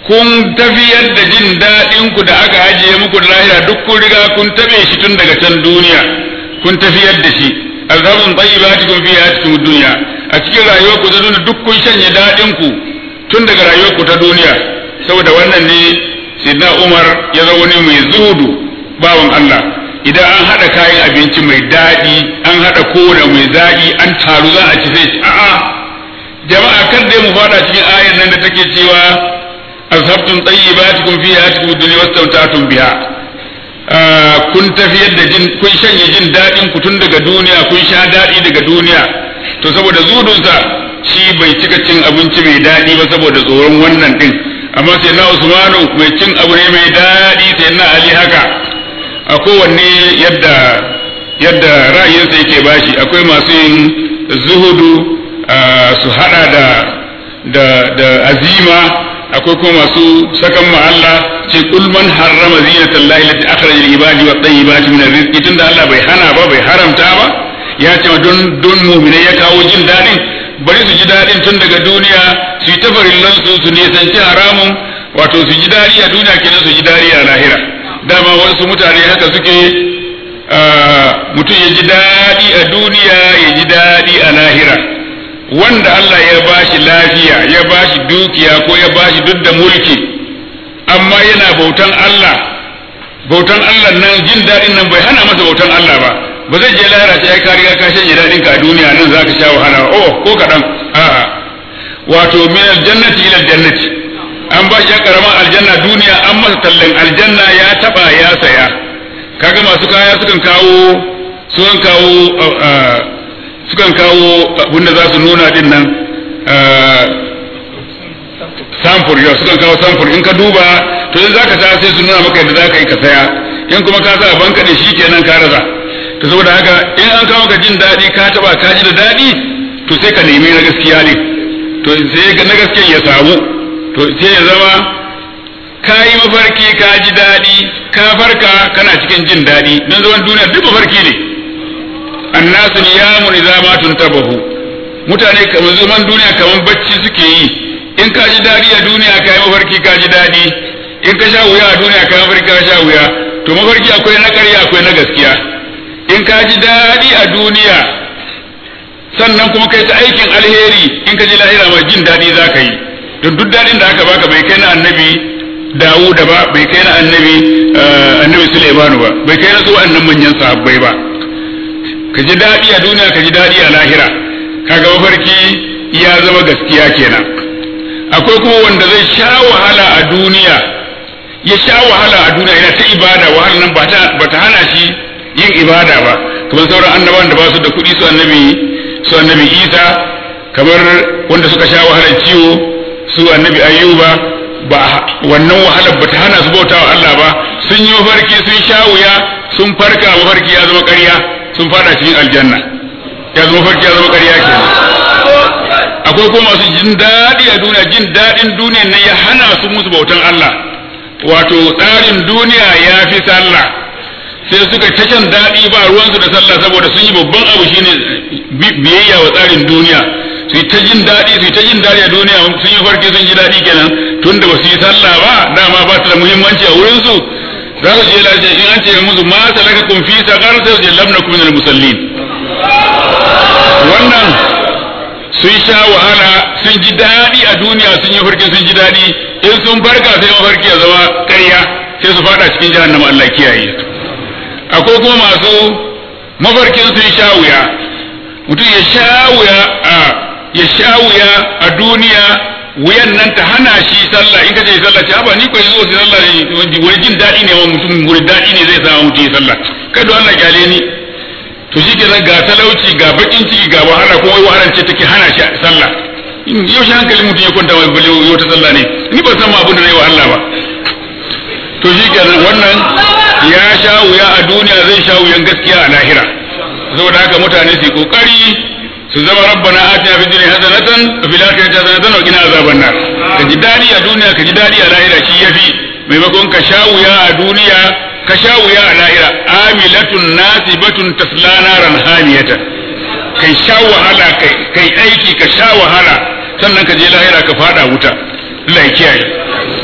kun tafiyar da jin daɗin ku da aka ajiye muku da lahira duk kun riga kun tabe shi tun daga can duniya kun tafiyar da shi azhabun tayyibatikum fi hayatikum dunya a cikin rayuwar ku ta duniya duk kun shanye daɗin ku tun daga rayuwar ku ta duniya saboda wannan ne sayyidina Umar ya zama wani mai zuhudu bawan Allah idan an haɗa kayan abinci mai daɗi an haɗa kowane mai daɗi an taru za a ci sai a'a jama'a kar dai mu fada cikin ayar nan da take cewa azhabtum tayyibatikum fi hayatikum dunya wastamta'tum biha kun tafiyar da jin kun shanye jin daɗin ku tun daga duniya kun sha daɗi daga duniya to saboda zudunsa shi bai cika cin abinci mai daɗi ba saboda tsoron wannan din amma sai na Usmanu mai cin abu ne mai daɗi sai na Ali haka a kowanne yadda yadda ra'ayinsa yake bashi akwai masu yin zuhudu su hada da da da azima akwai kuma masu sakan ma Allah ce kul man harrama zinatan lahi lati akhraja lil ibadi wa tayyibati min rizqi tunda Allah bai hana ba bai haramta ba ya ce don don mu'mine ya kawo jin dadin bari su ji dadin tun daga duniya su yi tafarillan su su nisanci haramun wato su ji dadi a duniya kenan su ji dadi a lahira dama wasu mutane haka suke mutum ya ji daɗi a duniya ya ji daɗi a lahira wanda Allah ya bashi lafiya ya bashi dukiya ko ya bashi duk da mulki amma yana bautan Allah bautan Allah nan jin daɗin nan bai hana masa bautan Allah ba ba zai je lahira sai ka riga ka shanye daɗin ka a duniya nan zaka sha wahala oh ko kaɗan a'a wato min aljannati ila aljannati an ba shi karaman aljanna duniya an masa tallan aljanna ya taba ya saya kaga masu kaya sukan kawo sukan kawo sukan kawo abinda za su nuna din nan samfur yau sukan kawo samfur in ka duba to in zaka saya sai su nuna maka yadda zaka yi ka saya in kuma ka sa banka da shi kenan ka raza to saboda haka in an kawo ka jin daɗi ka taba ka ji da daɗi to sai ka nemi na gaskiya ne to sai na gaskiya ya samu to sai ya zama ka yi mafarki ka ji daɗi ka farka kana cikin jin daɗi don zaman duniya duk mafarki ne annasu niyamun idza ma tuntabahu mutane kamar zaman duniya kamar bacci suke yi in ka ji daɗi a duniya ka yi mafarki ka ji daɗi in ka sha wuya a duniya ka yi mafarki ka sha wuya to mafarki akwai na ƙarya akwai na gaskiya in ka ji daɗi a duniya sannan kuma kai ta aikin alheri in ka ji lahira ma jin daɗi za ka yi don duk daɗin da aka baka bai kai na annabi Dawuda ba bai kai na annabi annabi Sulaimanu ba bai kai na su annan manyan sahabbai ba ka ji daɗi a duniya ka ji daɗi a lahira kaga mafarki ya zama gaskiya kenan akwai kuma wanda zai sha wahala a duniya ya sha wahala a duniya yana ta ibada wahala nan ba ta hana shi yin ibada ba kamar sauran annabawan da ba su da kuɗi su annabi su annabi Isa kamar wanda suka sha wahalar ciwo su annabi Ayyuba ba wannan wahalar ba ta hana su bautawa Allah ba sun yi mafarki sun sha wuya sun farka mafarki ya zama ƙarya sun fada cikin aljanna ya zama mafarki ya zama ƙarya kenan akwai kuma masu jin daɗi a duniya jin daɗin duniya ne ya hana su musu bautan Allah wato tsarin duniya ya fi sallah sai suka ta can daɗi ba ruwansu da sallah saboda sun yi babban abu shine biyayya wa tsarin duniya su yi ta jin daɗi su yi ta jin daɗi a duniya sun yi farki sun ji daɗi kenan tun da ba su yi sallah ba dama ba ta da muhimmanci a wurinsu za su je lafiya in an ce musu ma salaka kun fi sakar sai su je lamna kuma minal musallin wannan sun sha wahala sun ji daɗi a duniya sun yi farki sun ji daɗi in sun farka sai mafarki ya zama ƙarya sai su fada cikin jahannama Allah kiyaye akwai kuma masu mafarkin sun sha wuya mutum ya sha wuya a ya sha wuya a duniya wuyan nan ta hana shi sallah in ka ce sallah ce ba ni ko yanzu wasu sallah ne wani jin daɗi ne wa mutum wani daɗi ne zai sa mutum ya sallah kai don Allah kyale ni to shi kenan ga talauci ga bakin ciki ga wahala kuma wai wahalar ce take hana shi sallah yau shi hankali mutum ya kwanta wai bale yau ta sallah ne ni ban san ma abin da zai wa Allah ba to shi kenan wannan ya sha wuya a duniya zai sha wuyan gaskiya a lahira saboda haka mutane su kokari su zama rabbana atina fid dunya hasanatan wa fil akhirati hasanatan wa qina azaban nar ka ji dadi a duniya ka ji dadi a lahira shi yafi maimakon ka sha wuya a duniya ka sha wuya a lahira amilatun nasibatun tasla naran hamiyatan kai sha wahala kai kai aiki ka sha wahala sannan ka je lahira ka fada wuta Allah ya kiyaye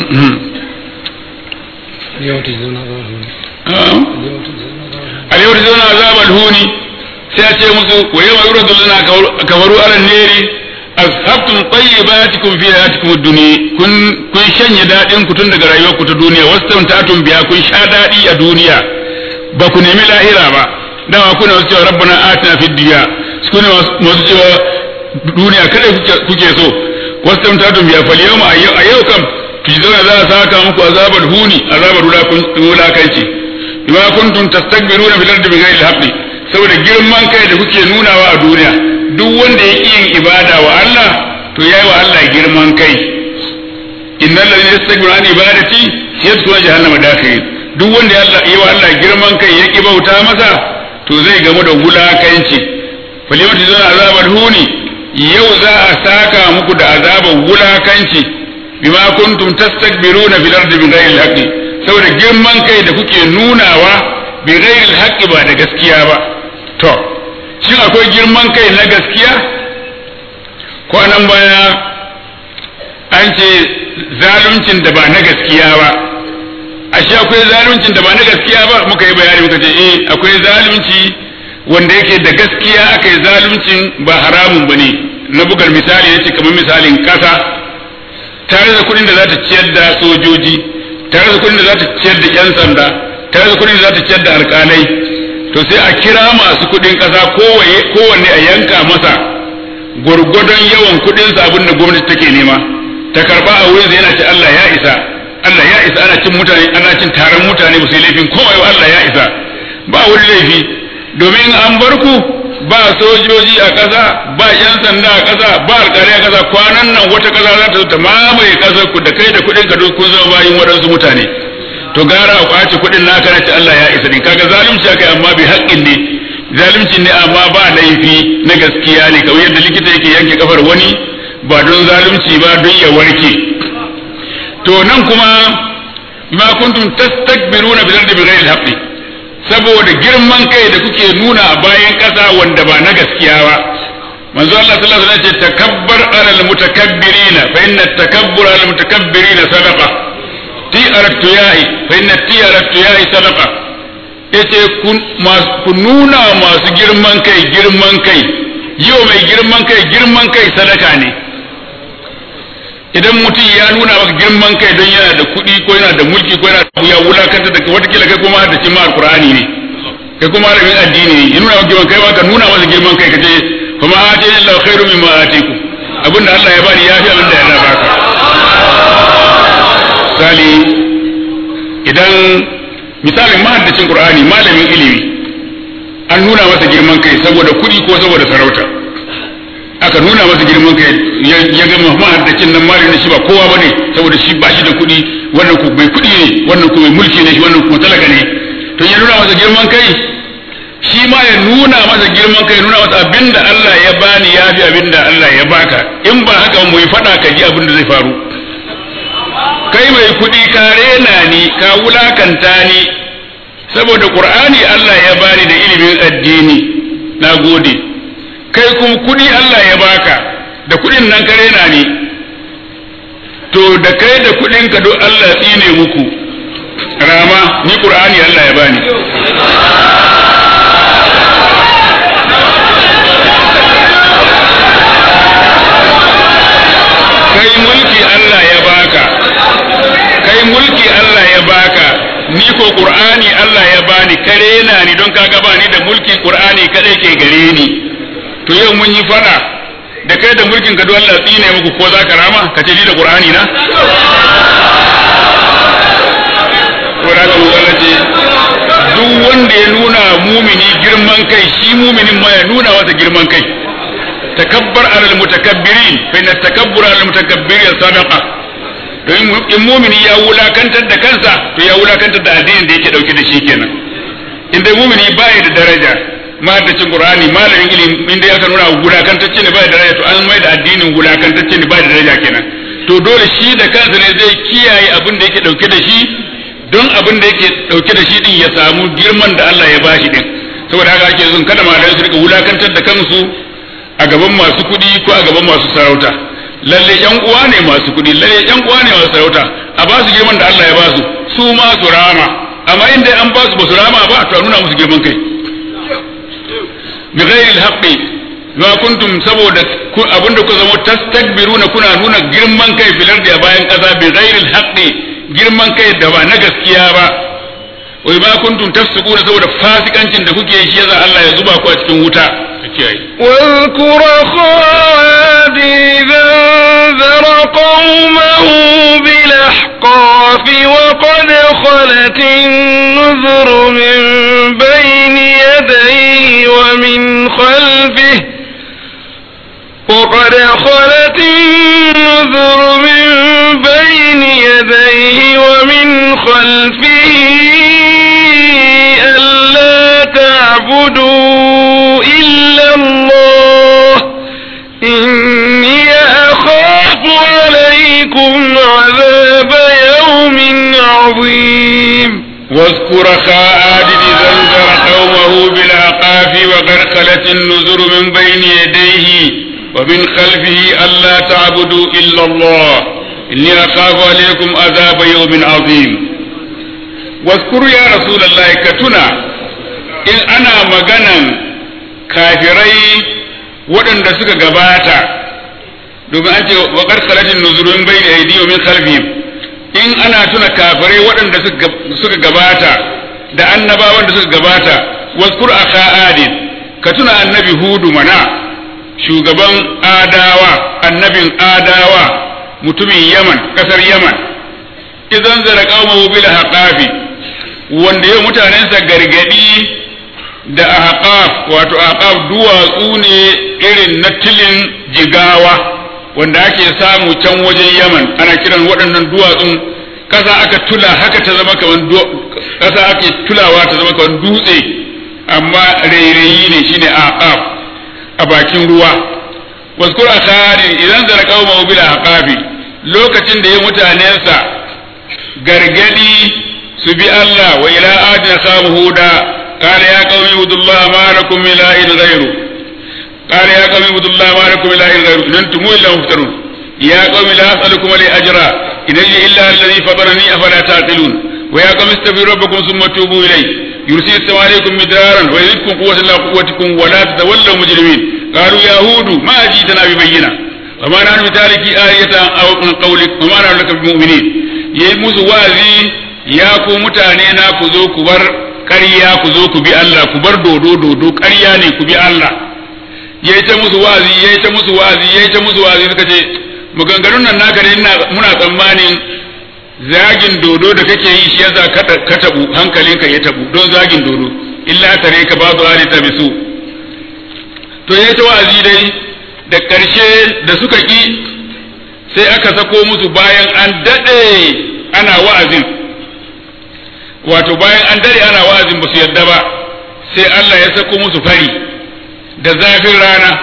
al-yawma tujzauna azabal huni sai a ce musu wa yawma yuraduna kafaru ala neri azhabtum tayyibatikum fi hayatikum ad-dunya kun kun shanye dadin ku tun daga rayuwar ku ta duniya wastamtatum biya kun sha dadi a duniya ba ku nemi lahira ba dama kuna wasu cewa rabbana atina fid dunya kuna wasu cewa duniya kada kuke so wastamtatum biya fal yawma a yau kam tujzauna za a saka muku azabal huni azabar wulakanci bima kuntum tastakbiruna fil ardi bighairi al-haqqi saboda girman kai da kuke nunawa a duniya duk wanda ya yin ibada wa Allah to yayi wa Allah girman kai innal ladina yastakbiruna an ibadati yadkhuluna jahannama dakhirin duk wanda ya yi wa Allah girman kai ya ki bauta masa to zai gamu da wulakanci falimatu zana azabar huni yau za a saka muku da azabar wulakanci bima kuntum tastakbiruna fil ardi bighairi al-haqqi saboda girman kai da kuke nunawa bighairi al-haqqi ba da gaskiya ba to shin akwai girman kai na gaskiya kwanan baya an ce zaluncin da ba na gaskiya ba ashe akwai zaluncin da ba na gaskiya ba muka yi bayani muka ce eh akwai zalunci wanda yake da gaskiya aka yi zaluncin ba haramun ba ne na bugar misali ya ce kamar misalin kasa tare da kuɗin da za ta ciyar da sojoji tare da kuɗin da za ta ciyar da 'yan sanda tare da kuɗin da za ta ciyar da alƙalai to sai a kira masu kuɗin ƙasa kowanne a yanka masa gwargwadon yawan kuɗinsa abin da gwamnati take nema ta karba a wurin yana ce Allah ya isa Allah ya isa ana cin mutane ana cin taron mutane ba su yi laifin komai ba Allah ya isa ba wani laifi domin an bar ku ba sojoji a ƙasa ba yan sanda a ƙasa ba alƙalai a ƙasa kwanan nan wata ƙasa za ta zo ta mamaye ƙasar ku da kai da kuɗin ka kun zama bayin waɗansu mutane to gara a kwace kuɗin naka na ce Allah ya isa din kaga zalunci akai amma bi haƙƙin ne zalunci ne amma ba laifi na gaskiya ne kamar yadda likita yake yanke kafar wani ba don zalunci ba don ya warke to nan kuma ma kuntum tastakbiruna bil ardi bighairi al saboda girman kai da kuke nuna a bayan ƙasa wanda ba na gaskiya ba manzo Allah sallallahu alaihi wasallam ce takabbar alal mutakabbirina fa inna takabbur alal mutakabbirina sadaqa ti'aratu yahi fa inna ti'aratu yahi sadaqa yace ku nuna masu girman kai girman kai yau mai girman kai girman kai sadaka ne idan mutum ya nuna maka girman kai don yana da kuɗi ko yana da mulki ko yana da ya wulakanta da watakila kai kuma da cimma alkur'ani ne kai kuma rabin addini ne ya nuna maka girman kai ba ka nuna masa girman kai ka ce fa ma atani Allah khairu mimma atiku abinda Allah ya bani yafi abinda ya baka misali idan misalin mahaddacin qur'ani malamin ilimi an nuna masa girman kai saboda kuɗi ko saboda sarauta aka nuna masa girman kai ya ga mahaddacin nan malamin shi ba kowa bane saboda shi ba shi da kuɗi wannan ku bai kuɗi ne wannan ku mai mulki ne shi wannan ku talaka ne to ya nuna masa girman kai shi ma ya nuna masa girman kai nuna masa abinda Allah ya bani ya fi abinda Allah ya baka in ba haka mu yi faɗa ka ji abin da zai faru kai mai kuɗi ka rena ni ka wulakanta ni saboda qur'ani Allah ya bani da ilimin addini na gode kai kuma kuɗi Allah ya baka da kuɗin nan ka rena ni to da kai da kuɗin ka duk Allah tsine muku rama ni qur'ani Allah ya bani kai mulki Allah ya baka kai mulki Allah ya baka ni ko qur'ani Allah ya bani kare na ni don kaga ba ni da mulki qur'ani kadai ke gare ni to yau mun yi fada da kai da mulkin ka Allah tsine muku ko za ka rama ka ce ni da qur'ani na Qur'ani Allah ce duk wanda ya nuna mumini girman kai shi muminin ma ya nuna masa girman kai takabbar alal mutakabbirin fa inna takabbura alal mutakabbirin sadaqa don in mumini ya wulakantar da kansa to ya wulakantar da addinin da yake dauke da shi kenan in dai mumini baya da daraja mahaddacin qur'ani malamin ilimi in dai aka nuna wulakantacce ne baya da daraja to an mai da addinin wulakantacce ne baya da daraja kenan to dole shi da kansa ne zai kiyaye abin da yake dauke da shi don abin da yake dauke da shi din ya samu girman da Allah ya bashi din saboda haka ake zun kada malamai su rika wulakantar da kansu a gaban masu kuɗi ko a gaban masu sarauta lalle yan uwa ne masu kuɗi lalle yan uwa ne masu sarauta a ba su girman da Allah ya ba su su ma su rama amma inda an ba su ba su rama ba to a nuna musu girman kai bi ghairi al-haqqi ma kuntum saboda abinda ku zama tastakbiruna kuna nuna girman kai filar da bayan kasa bi ghairi al-haqqi girman kai da ba na gaskiya ba wai ma kuntum tafsukuna saboda fasikancin da kuke shi yasa Allah ya zuba ku a cikin wuta واذكر خالد إذا انذر قومه بالأحقاف وقد خلت النذر من بين يديه ومن خلفه وقد خلت النذر من بين يديه ومن خلفه ألا تعبدوا إلا الله إني أخاف عليكم عذاب يوم عظيم واذكر خاء إذا انذر قومه بالعقاف وقد خلت النذر من بين يديه ومن خلفه ألا تعبدوا إلا الله إني أخاف عليكم عذاب يوم عظيم واذكر يا رسول الله كتنا in ana maganan kafirai waɗanda suka gabata domin an ce wa karkaratin nuzurun bai da aidi min khalfihim in ana tuna kafirai waɗanda suka gabata da annabawan da suka gabata waskur akha adin ka tuna annabi hudu mana shugaban adawa annabin adawa mutumin yaman kasar yaman idan zara qaumahu bil haqafi wanda ya mutanensa gargadi da ahqaf wato ahqaf duwatsu ne irin na tilin jigawa wanda ake samu can wajen yaman ana kiran waɗannan duwatsun ƙasa aka tula haka ta zama kaman ƙasa ake tulawa ta zama kaman dutse amma rairayi ne shine ahqaf a bakin ruwa waskur akhari idan zara qauma bil ahqafi lokacin da ya mutanensa gargadi su bi Allah wa ila adina samu huda قال يا قوم اعبدوا الله ما لكم من اله غيره قال يا قوم اعبدوا الله ما لكم من اله غيره ان انتم الا مفترون يا قوم لا اسالكم عليه اجرا ان اجري الا الذي فطرني افلا تعقلون ويا قوم استغفروا ربكم ثم توبوا اليه يرسل السماء عليكم مدرارا ويزدكم قوة الى قوتكم ولا تتولوا مجرمين قالوا يا هود ما جئتنا ببينة وما نحن بتارك آية أو من قولك وما نحن لك بمؤمنين يموس وازي يا كو متانينا كذو كبر ƙarya ku zo ku bi Allah ku bar dodo dodo ƙarya ne ku bi Allah yayi ta musu wazi yayi ta musu wazi yayi ta musu wazi suka ce maganganun nan naka ne muna tsammanin zagin dodo da kake yi shi yasa ka tabu hankalinka ya tabu don zagin dodo illa tare ka ba su hali ta bisu to yayi ta wazi dai da ƙarshe da suka ki sai aka sako musu bayan an daɗe ana wa'azin wato bayan an dare ana wa'azin ba su yarda ba sai Allah ya sako musu fari da zafin rana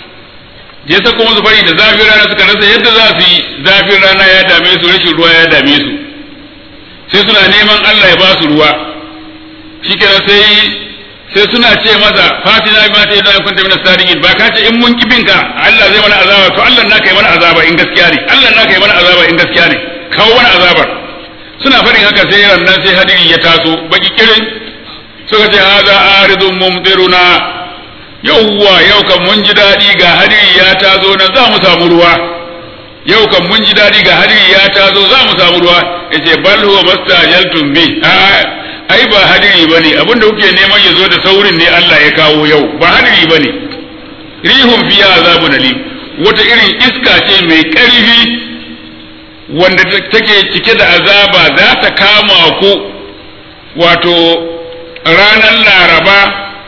ya sako musu fari da zafin rana suka rasa yadda za su yi zafin rana ya dame su rashin ruwa ya dame su sai suna neman Allah ya ba su ruwa shikenan sai sai suna ce masa fatina bi ma ta yadda kunta min sadiqin ba ka ce in mun kibinka Allah zai mana azaba to Allah naka yi mana azaba in gaskiya ne Allah naka yi mana azaba in gaskiya ne kawo mana azabar suna faɗin haka sai rannan sai hadiri ya taso baki kirin suka ce haza aridun mumtiruna yauwa yau kan mun ji daɗi ga hadiri ya tazo na za mu samu ruwa yau kan mun ji daɗi ga hadiri ya tazo za mu samu ruwa yace bal huwa mastajaltum bi ai ba hadiri bane abinda kuke neman ya zo da saurin ne Allah ya kawo yau ba hadiri bane rihum fiya azabun alim wata irin iska ce mai ƙarfi wanda take cike da azaba za ta kama ku wato ranar laraba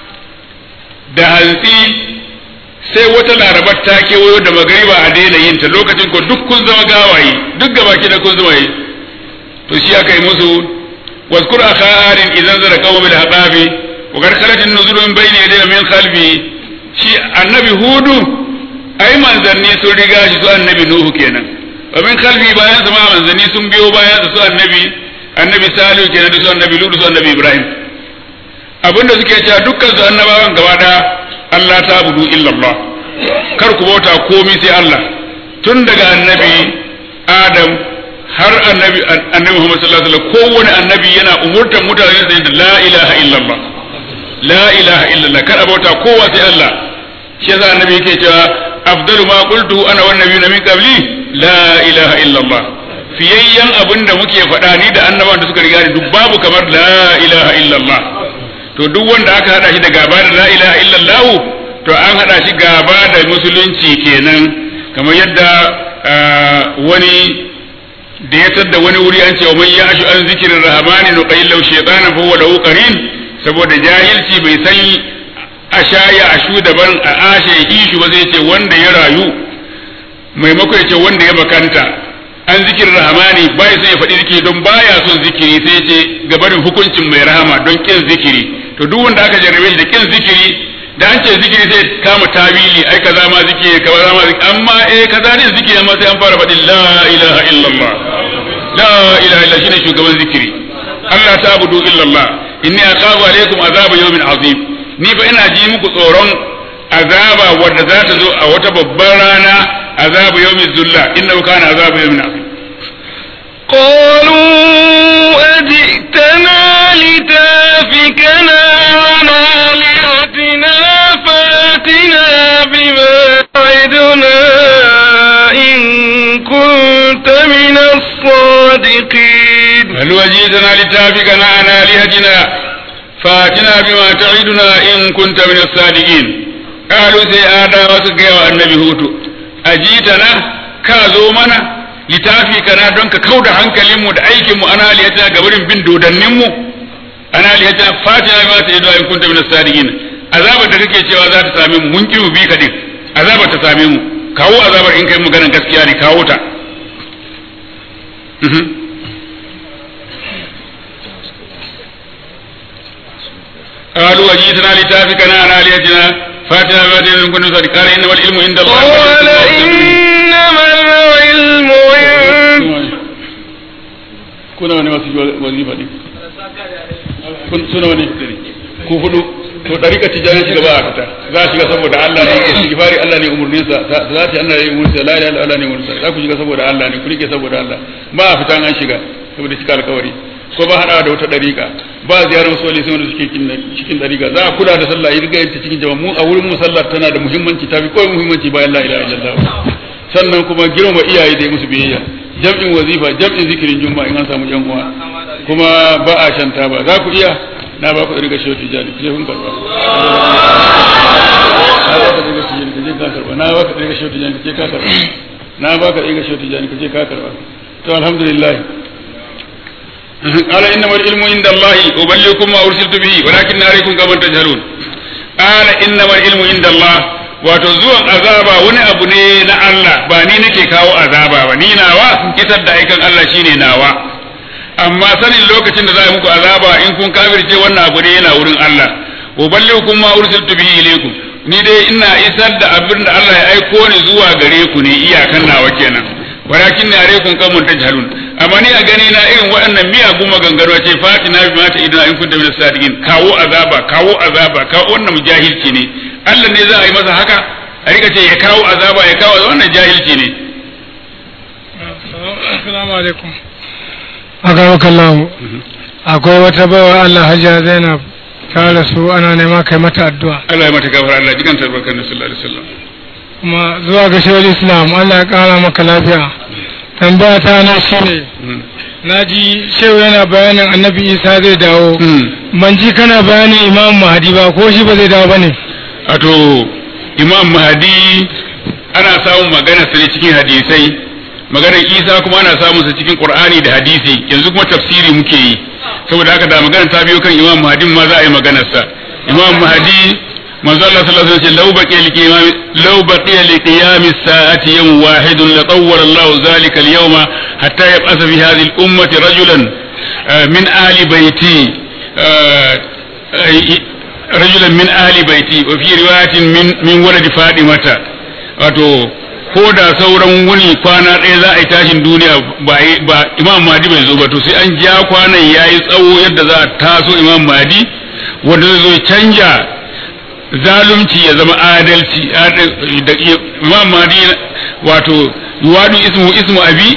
da hantsi sai wata larabar ta kewayo da magariba a daina yin ta lokacin ko duk kun zama gawaye duk gaba da kun zama yi to shi aka yi musu waskur akha arin idan zara qawmi bil haqabi wa qad khalat an-nuzur min bayni yadayhi min khalfi shi annabi hudu ai manzanni sun riga shi su annabi nuhu kenan wa min khalfi bayan su ma manzanni sun biyo bayan su annabi annabi salihu kenan da su annabi lutu su annabi ibrahim abinda suke cewa dukkan su annabawan gaba da Allah ta budu illallah kar ku bauta komai sai Allah tun daga annabi adam har annabi annabi Muhammad sallallahu alaihi wasallam kowane annabi yana umurtar mutane da la ilaha illallah la ilaha illallah kada bauta kowa sai Allah shi yasa annabi yake cewa afdalu ma qultu ana wan nabiyuna min qabli la ilaha illallah fiyayyen abin da muke faɗa ni da annabawan da suka riga ni duk babu kamar la ilaha illallah to duk wanda aka hada shi da gaba da la ilaha illallah to an hada shi gaba da musulunci kenan kamar yadda wani da ya tadda wani wuri an ce wa man ya'shu an zikrir rahmani nuqayyil shaytanan fa huwa lahu qarin saboda jahilci bai san ashaya ashu daban a ashe hishu ba zai ce wanda ya rayu maimako ya ce wanda ya bakanta an zikirin rahamani bai sai ya faɗi zikiri don baya son zikiri sai ya ce gabarin hukuncin mai rahama don kin zikiri to duk wanda aka jarrabe shi da kin zikiri da an ce zikiri sai kama tawili ai kaza ma zikiri kaza ma zikiri amma eh kaza ne zikiri amma sai an fara faɗin la ilaha illallah la ilaha illa shine shugaban zikiri Allah ta abudu illallah inni aqabu alaikum azaba yawmin azim ni fa ina ji muku tsoron azaba wadda za ta zo a wata babbar rana azabu yawmin zulla innahu kana azabu yawmin azim قالوا أجئتنا لتافكنا عن آلهتنا فاتنا بما تعدنا إن كنت من الصادقين هل وجئتنا لتافكنا عن آلهتنا فاتنا بما تعدنا إن كنت من الصادقين قالوا سي آدا وسقيا النبي هوتو أجيتنا كازو منا littafi kana don ka kau da hankalinmu da aikinmu ana liyata ga barin bin dodanninmu ana liyata fatina ma ta yadda in kunta min sadiqin azabar da kake cewa za ta same mu mun ki mu bi ka din azabar ta same mu kawo azabar in kai maganar gaskiya ne kawo ta قالوا وجئتنا لتافكنا عن آلهتنا فاتنا بما تعدنا إن كنت صادقين قال إنما العلم عند الله قال إنما العلم عند kuna wani masu wazifa ne kun suna wani ku hudu to dariƙa tijani shiga ba a fita za a shiga saboda Allah ne ke istighfari Allah ne umurnin sa za ta Allah ne umurnin sa la ilaha Allah ne umurnin sa za ku shiga saboda Allah ne ku rike saboda Allah ba a fita an shiga saboda cika alƙawari ko ba hada da wata dariƙa ba ziyarar soli sun da suke cikin dariƙa za a kula da sallah yi riga cikin jama'a mu a wurin mu sallah tana da muhimmanci tafi ko muhimmanci bayan la ilaha illallah sannan kuma girma iyaye da musu biyayya jam'in wazifa jam'in zikirin juma'a in an samu yan uwa kuma ba a shanta ba za ku iya na ba ku riga shehu tijani ku je kun karba na ba ka riga tijani ku je ka karba na ba ka riga shehu tijani ku je ka karba na ba ka riga shehu tijani ku je ka karba to alhamdulillah قال إنما العلم عند الله أبلغكم ما أرسلت به ولكن عليكم كما تجهلون قال إنما العلم عند الله wato zuwan azaba wani abu ne na Allah ba ni nake kawo azaba ba ni nawa kitar da aikan Allah shine nawa amma sanin lokacin da za a muku azaba in kun kafirce wannan abu ne yana wurin Allah uballighukum ma ursiltu bihi ilaykum ni dai ina isar da abin da Allah ya aiko ni zuwa gare ku ne iyakan nawa kenan walakin ne alaikum kamun tajhalun amma ni a gani na irin waɗannan miyagun maganganu ce fatina bi mata idan in kunta min sadiqin kawo azaba kawo azaba kawo wannan jahilci ne Allah ne za a yi masa haka a rika ce ya kawo azaba ya kawo wannan jahilci ne assalamu alaikum aka kallahu akwai wata bawa Allah hajiya Zainab ta rasu ana nema kai mata addu'a Allah ya mata gafara Allah jikan tarbarkan da sallallahu alaihi wasallam kuma zuwa ga shawar islam Allah ya kara maka lafiya tambaya ta na shine na ji shehu yana bayanin annabi isa zai dawo ban ji kana bayanin imam mahadi ba ko shi ba zai dawo ba ne wato imam mahadi ana samun magana sa ne cikin hadisai maganar isa kuma ana samun sa cikin qur'ani da hadisi yanzu kuma tafsiri muke yi saboda haka da magana ta biyo kan imam mahadi ma za a yi maganar sa imam mahadi manzo Allah sallallahu alaihi wasallam law baqiya liqiyam law baqiya liqiyam as-sa'ati yawm wahid la tawwala Allah dhalika al-yawma hatta yab'atha fi hadhihi al-ummati rajulan min ahli bayti rajulan min ahli baiti wa fi riwayatin min min walad fadimata wato ko da sauran wuni kwana ɗaya za a yi tashin duniya ba ba imam mahdi bai zo ba to sai an ja kwanan yayi tsawo yadda za a taso imam mahdi wanda zai zo canja zalunci ya zama adalci imam mahdi wato yuwadu ismu ismu abi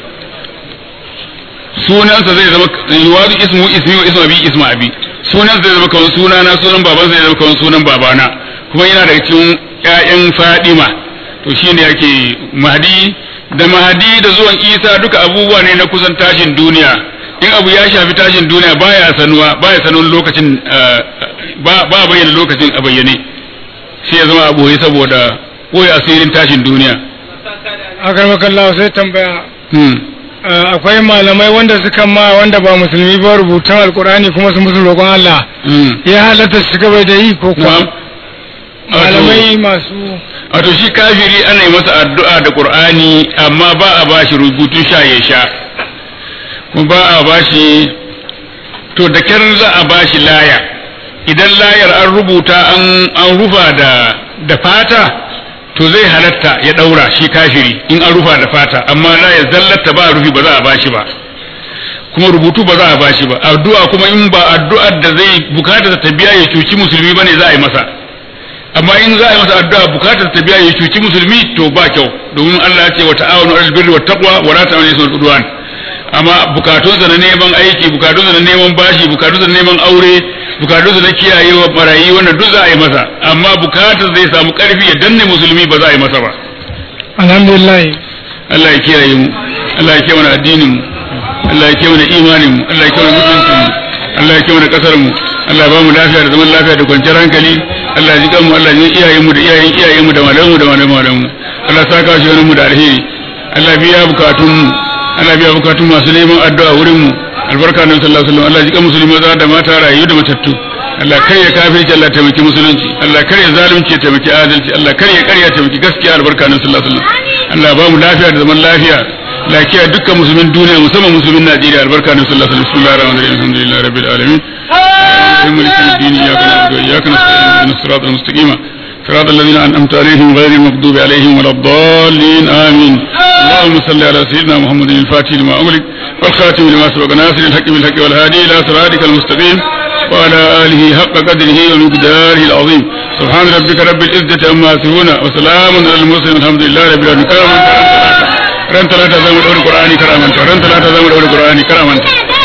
sunansa zai zama yuwadu ismu ismi wa ismu abi ismu abi sunansa zai zama kamar sunana sunan babansa zai zama kamar sunan babana kuma yana daga cikin ƴaƴan Fadima to shine yake Mahdi da Mahdi da zuwan Isa duka abubuwa ne na kusan tashin duniya in abu ya shafi tashin duniya baya sanuwa baya sanuwa lokacin ba ba bayyana lokacin a bayyane sai ya zama a boye saboda boye asirin tashin duniya akar makallawa sai tambaya hmm. Uh, akwai malamai wanda suka ma wanda ba musulmi ba rubutun alkur'ani kuma su musu roƙon Allah hmm. ya halatta su gaba da yi ko kuwa Na'am. malamai masu wato shi kafiri ana yi masa addu'a da qur'ani amma ba a bashi rubutun sha ya sha kuma ba a bashi to da kyar za a bashi laya idan layar an rubuta an an rufa da da fata to zai halatta ya daura shi kafiri in an rufa da fata amma layar zallata ba rufi ba za a bashi ba kuma rubutu ba za a bashi ba addu'a kuma in ba addu'ar da zai bukata ta biya ya cuci musulmi bane za a yi masa amma in za a yi masa addu'a bukatar ta biya ya cuci musulmi to ba kyau domin Allah ya ce wa ta'awunu alal birri wat taqwa wa la ta'awunu alal udwan amma bukatunsa na neman aiki bukatunsa na neman bashi bukatunsa na neman aure bukatunsa na kiyayewa barayi wannan duk za a yi masa amma bukatar zai samu karfi ya danne musulmi ba za a yi masa ba alhamdulillah Allah ya kiyaye mu Allah ya kiyaye mana addinin mu Allah ya kiyaye mana imanin mu Allah ya kiyaye mana mutuncin mu Allah ya kiyaye mana kasar mu Allah ya ba mu lafiya da zaman lafiya da kwanciyar hankali Allah ya ji kanmu Allah ya ji iyayen mu da iyayen iyayen mu da malaman mu da malaman malaman mu Allah ya saka shi wani mu da alheri Allah ya biya bukatun mu Allah ya biya bukatun masu neman addu'a wurin mu albarka nan sallallahu alaihi wasallam Allah ya ji kan musulmi maza da mata rayu da matattu Allah kar ya kafirci Allah ya taimaki musulunci Allah kar ya zalunci ya taimaki adalci Allah kar ya karya taimaki gaskiya albarka nan sallallahu alaihi wasallam Allah ya ba mu lafiya da zaman lafiya lafiya dukkan musulmin duniya musamman musulmin Najeriya albarka nan sallallahu alaihi wasallam bismillahir rahmanir rahim alhamdulillahi rabbil alamin ملك الدين إياك نعبد وإياك نستعين اهدنا الصراط المستقيم صراط الذين أنعمت عليهم غير المغضوب عليهم ولا الضالين آمين اللهم صل على سيدنا محمد الفاتح لما أغلق والخاتم لما سبق ناصر الحق بالحق والهادي إلى صراطك المستقيم وعلى آله حق قدره ومقداره العظيم سبحان ربك رب العزة عما يصفون وسلام على المرسلين الحمد لله رب العالمين كرما ran talata zamu daura qur'ani karamanta ran talata zamu daura qur'ani karamanta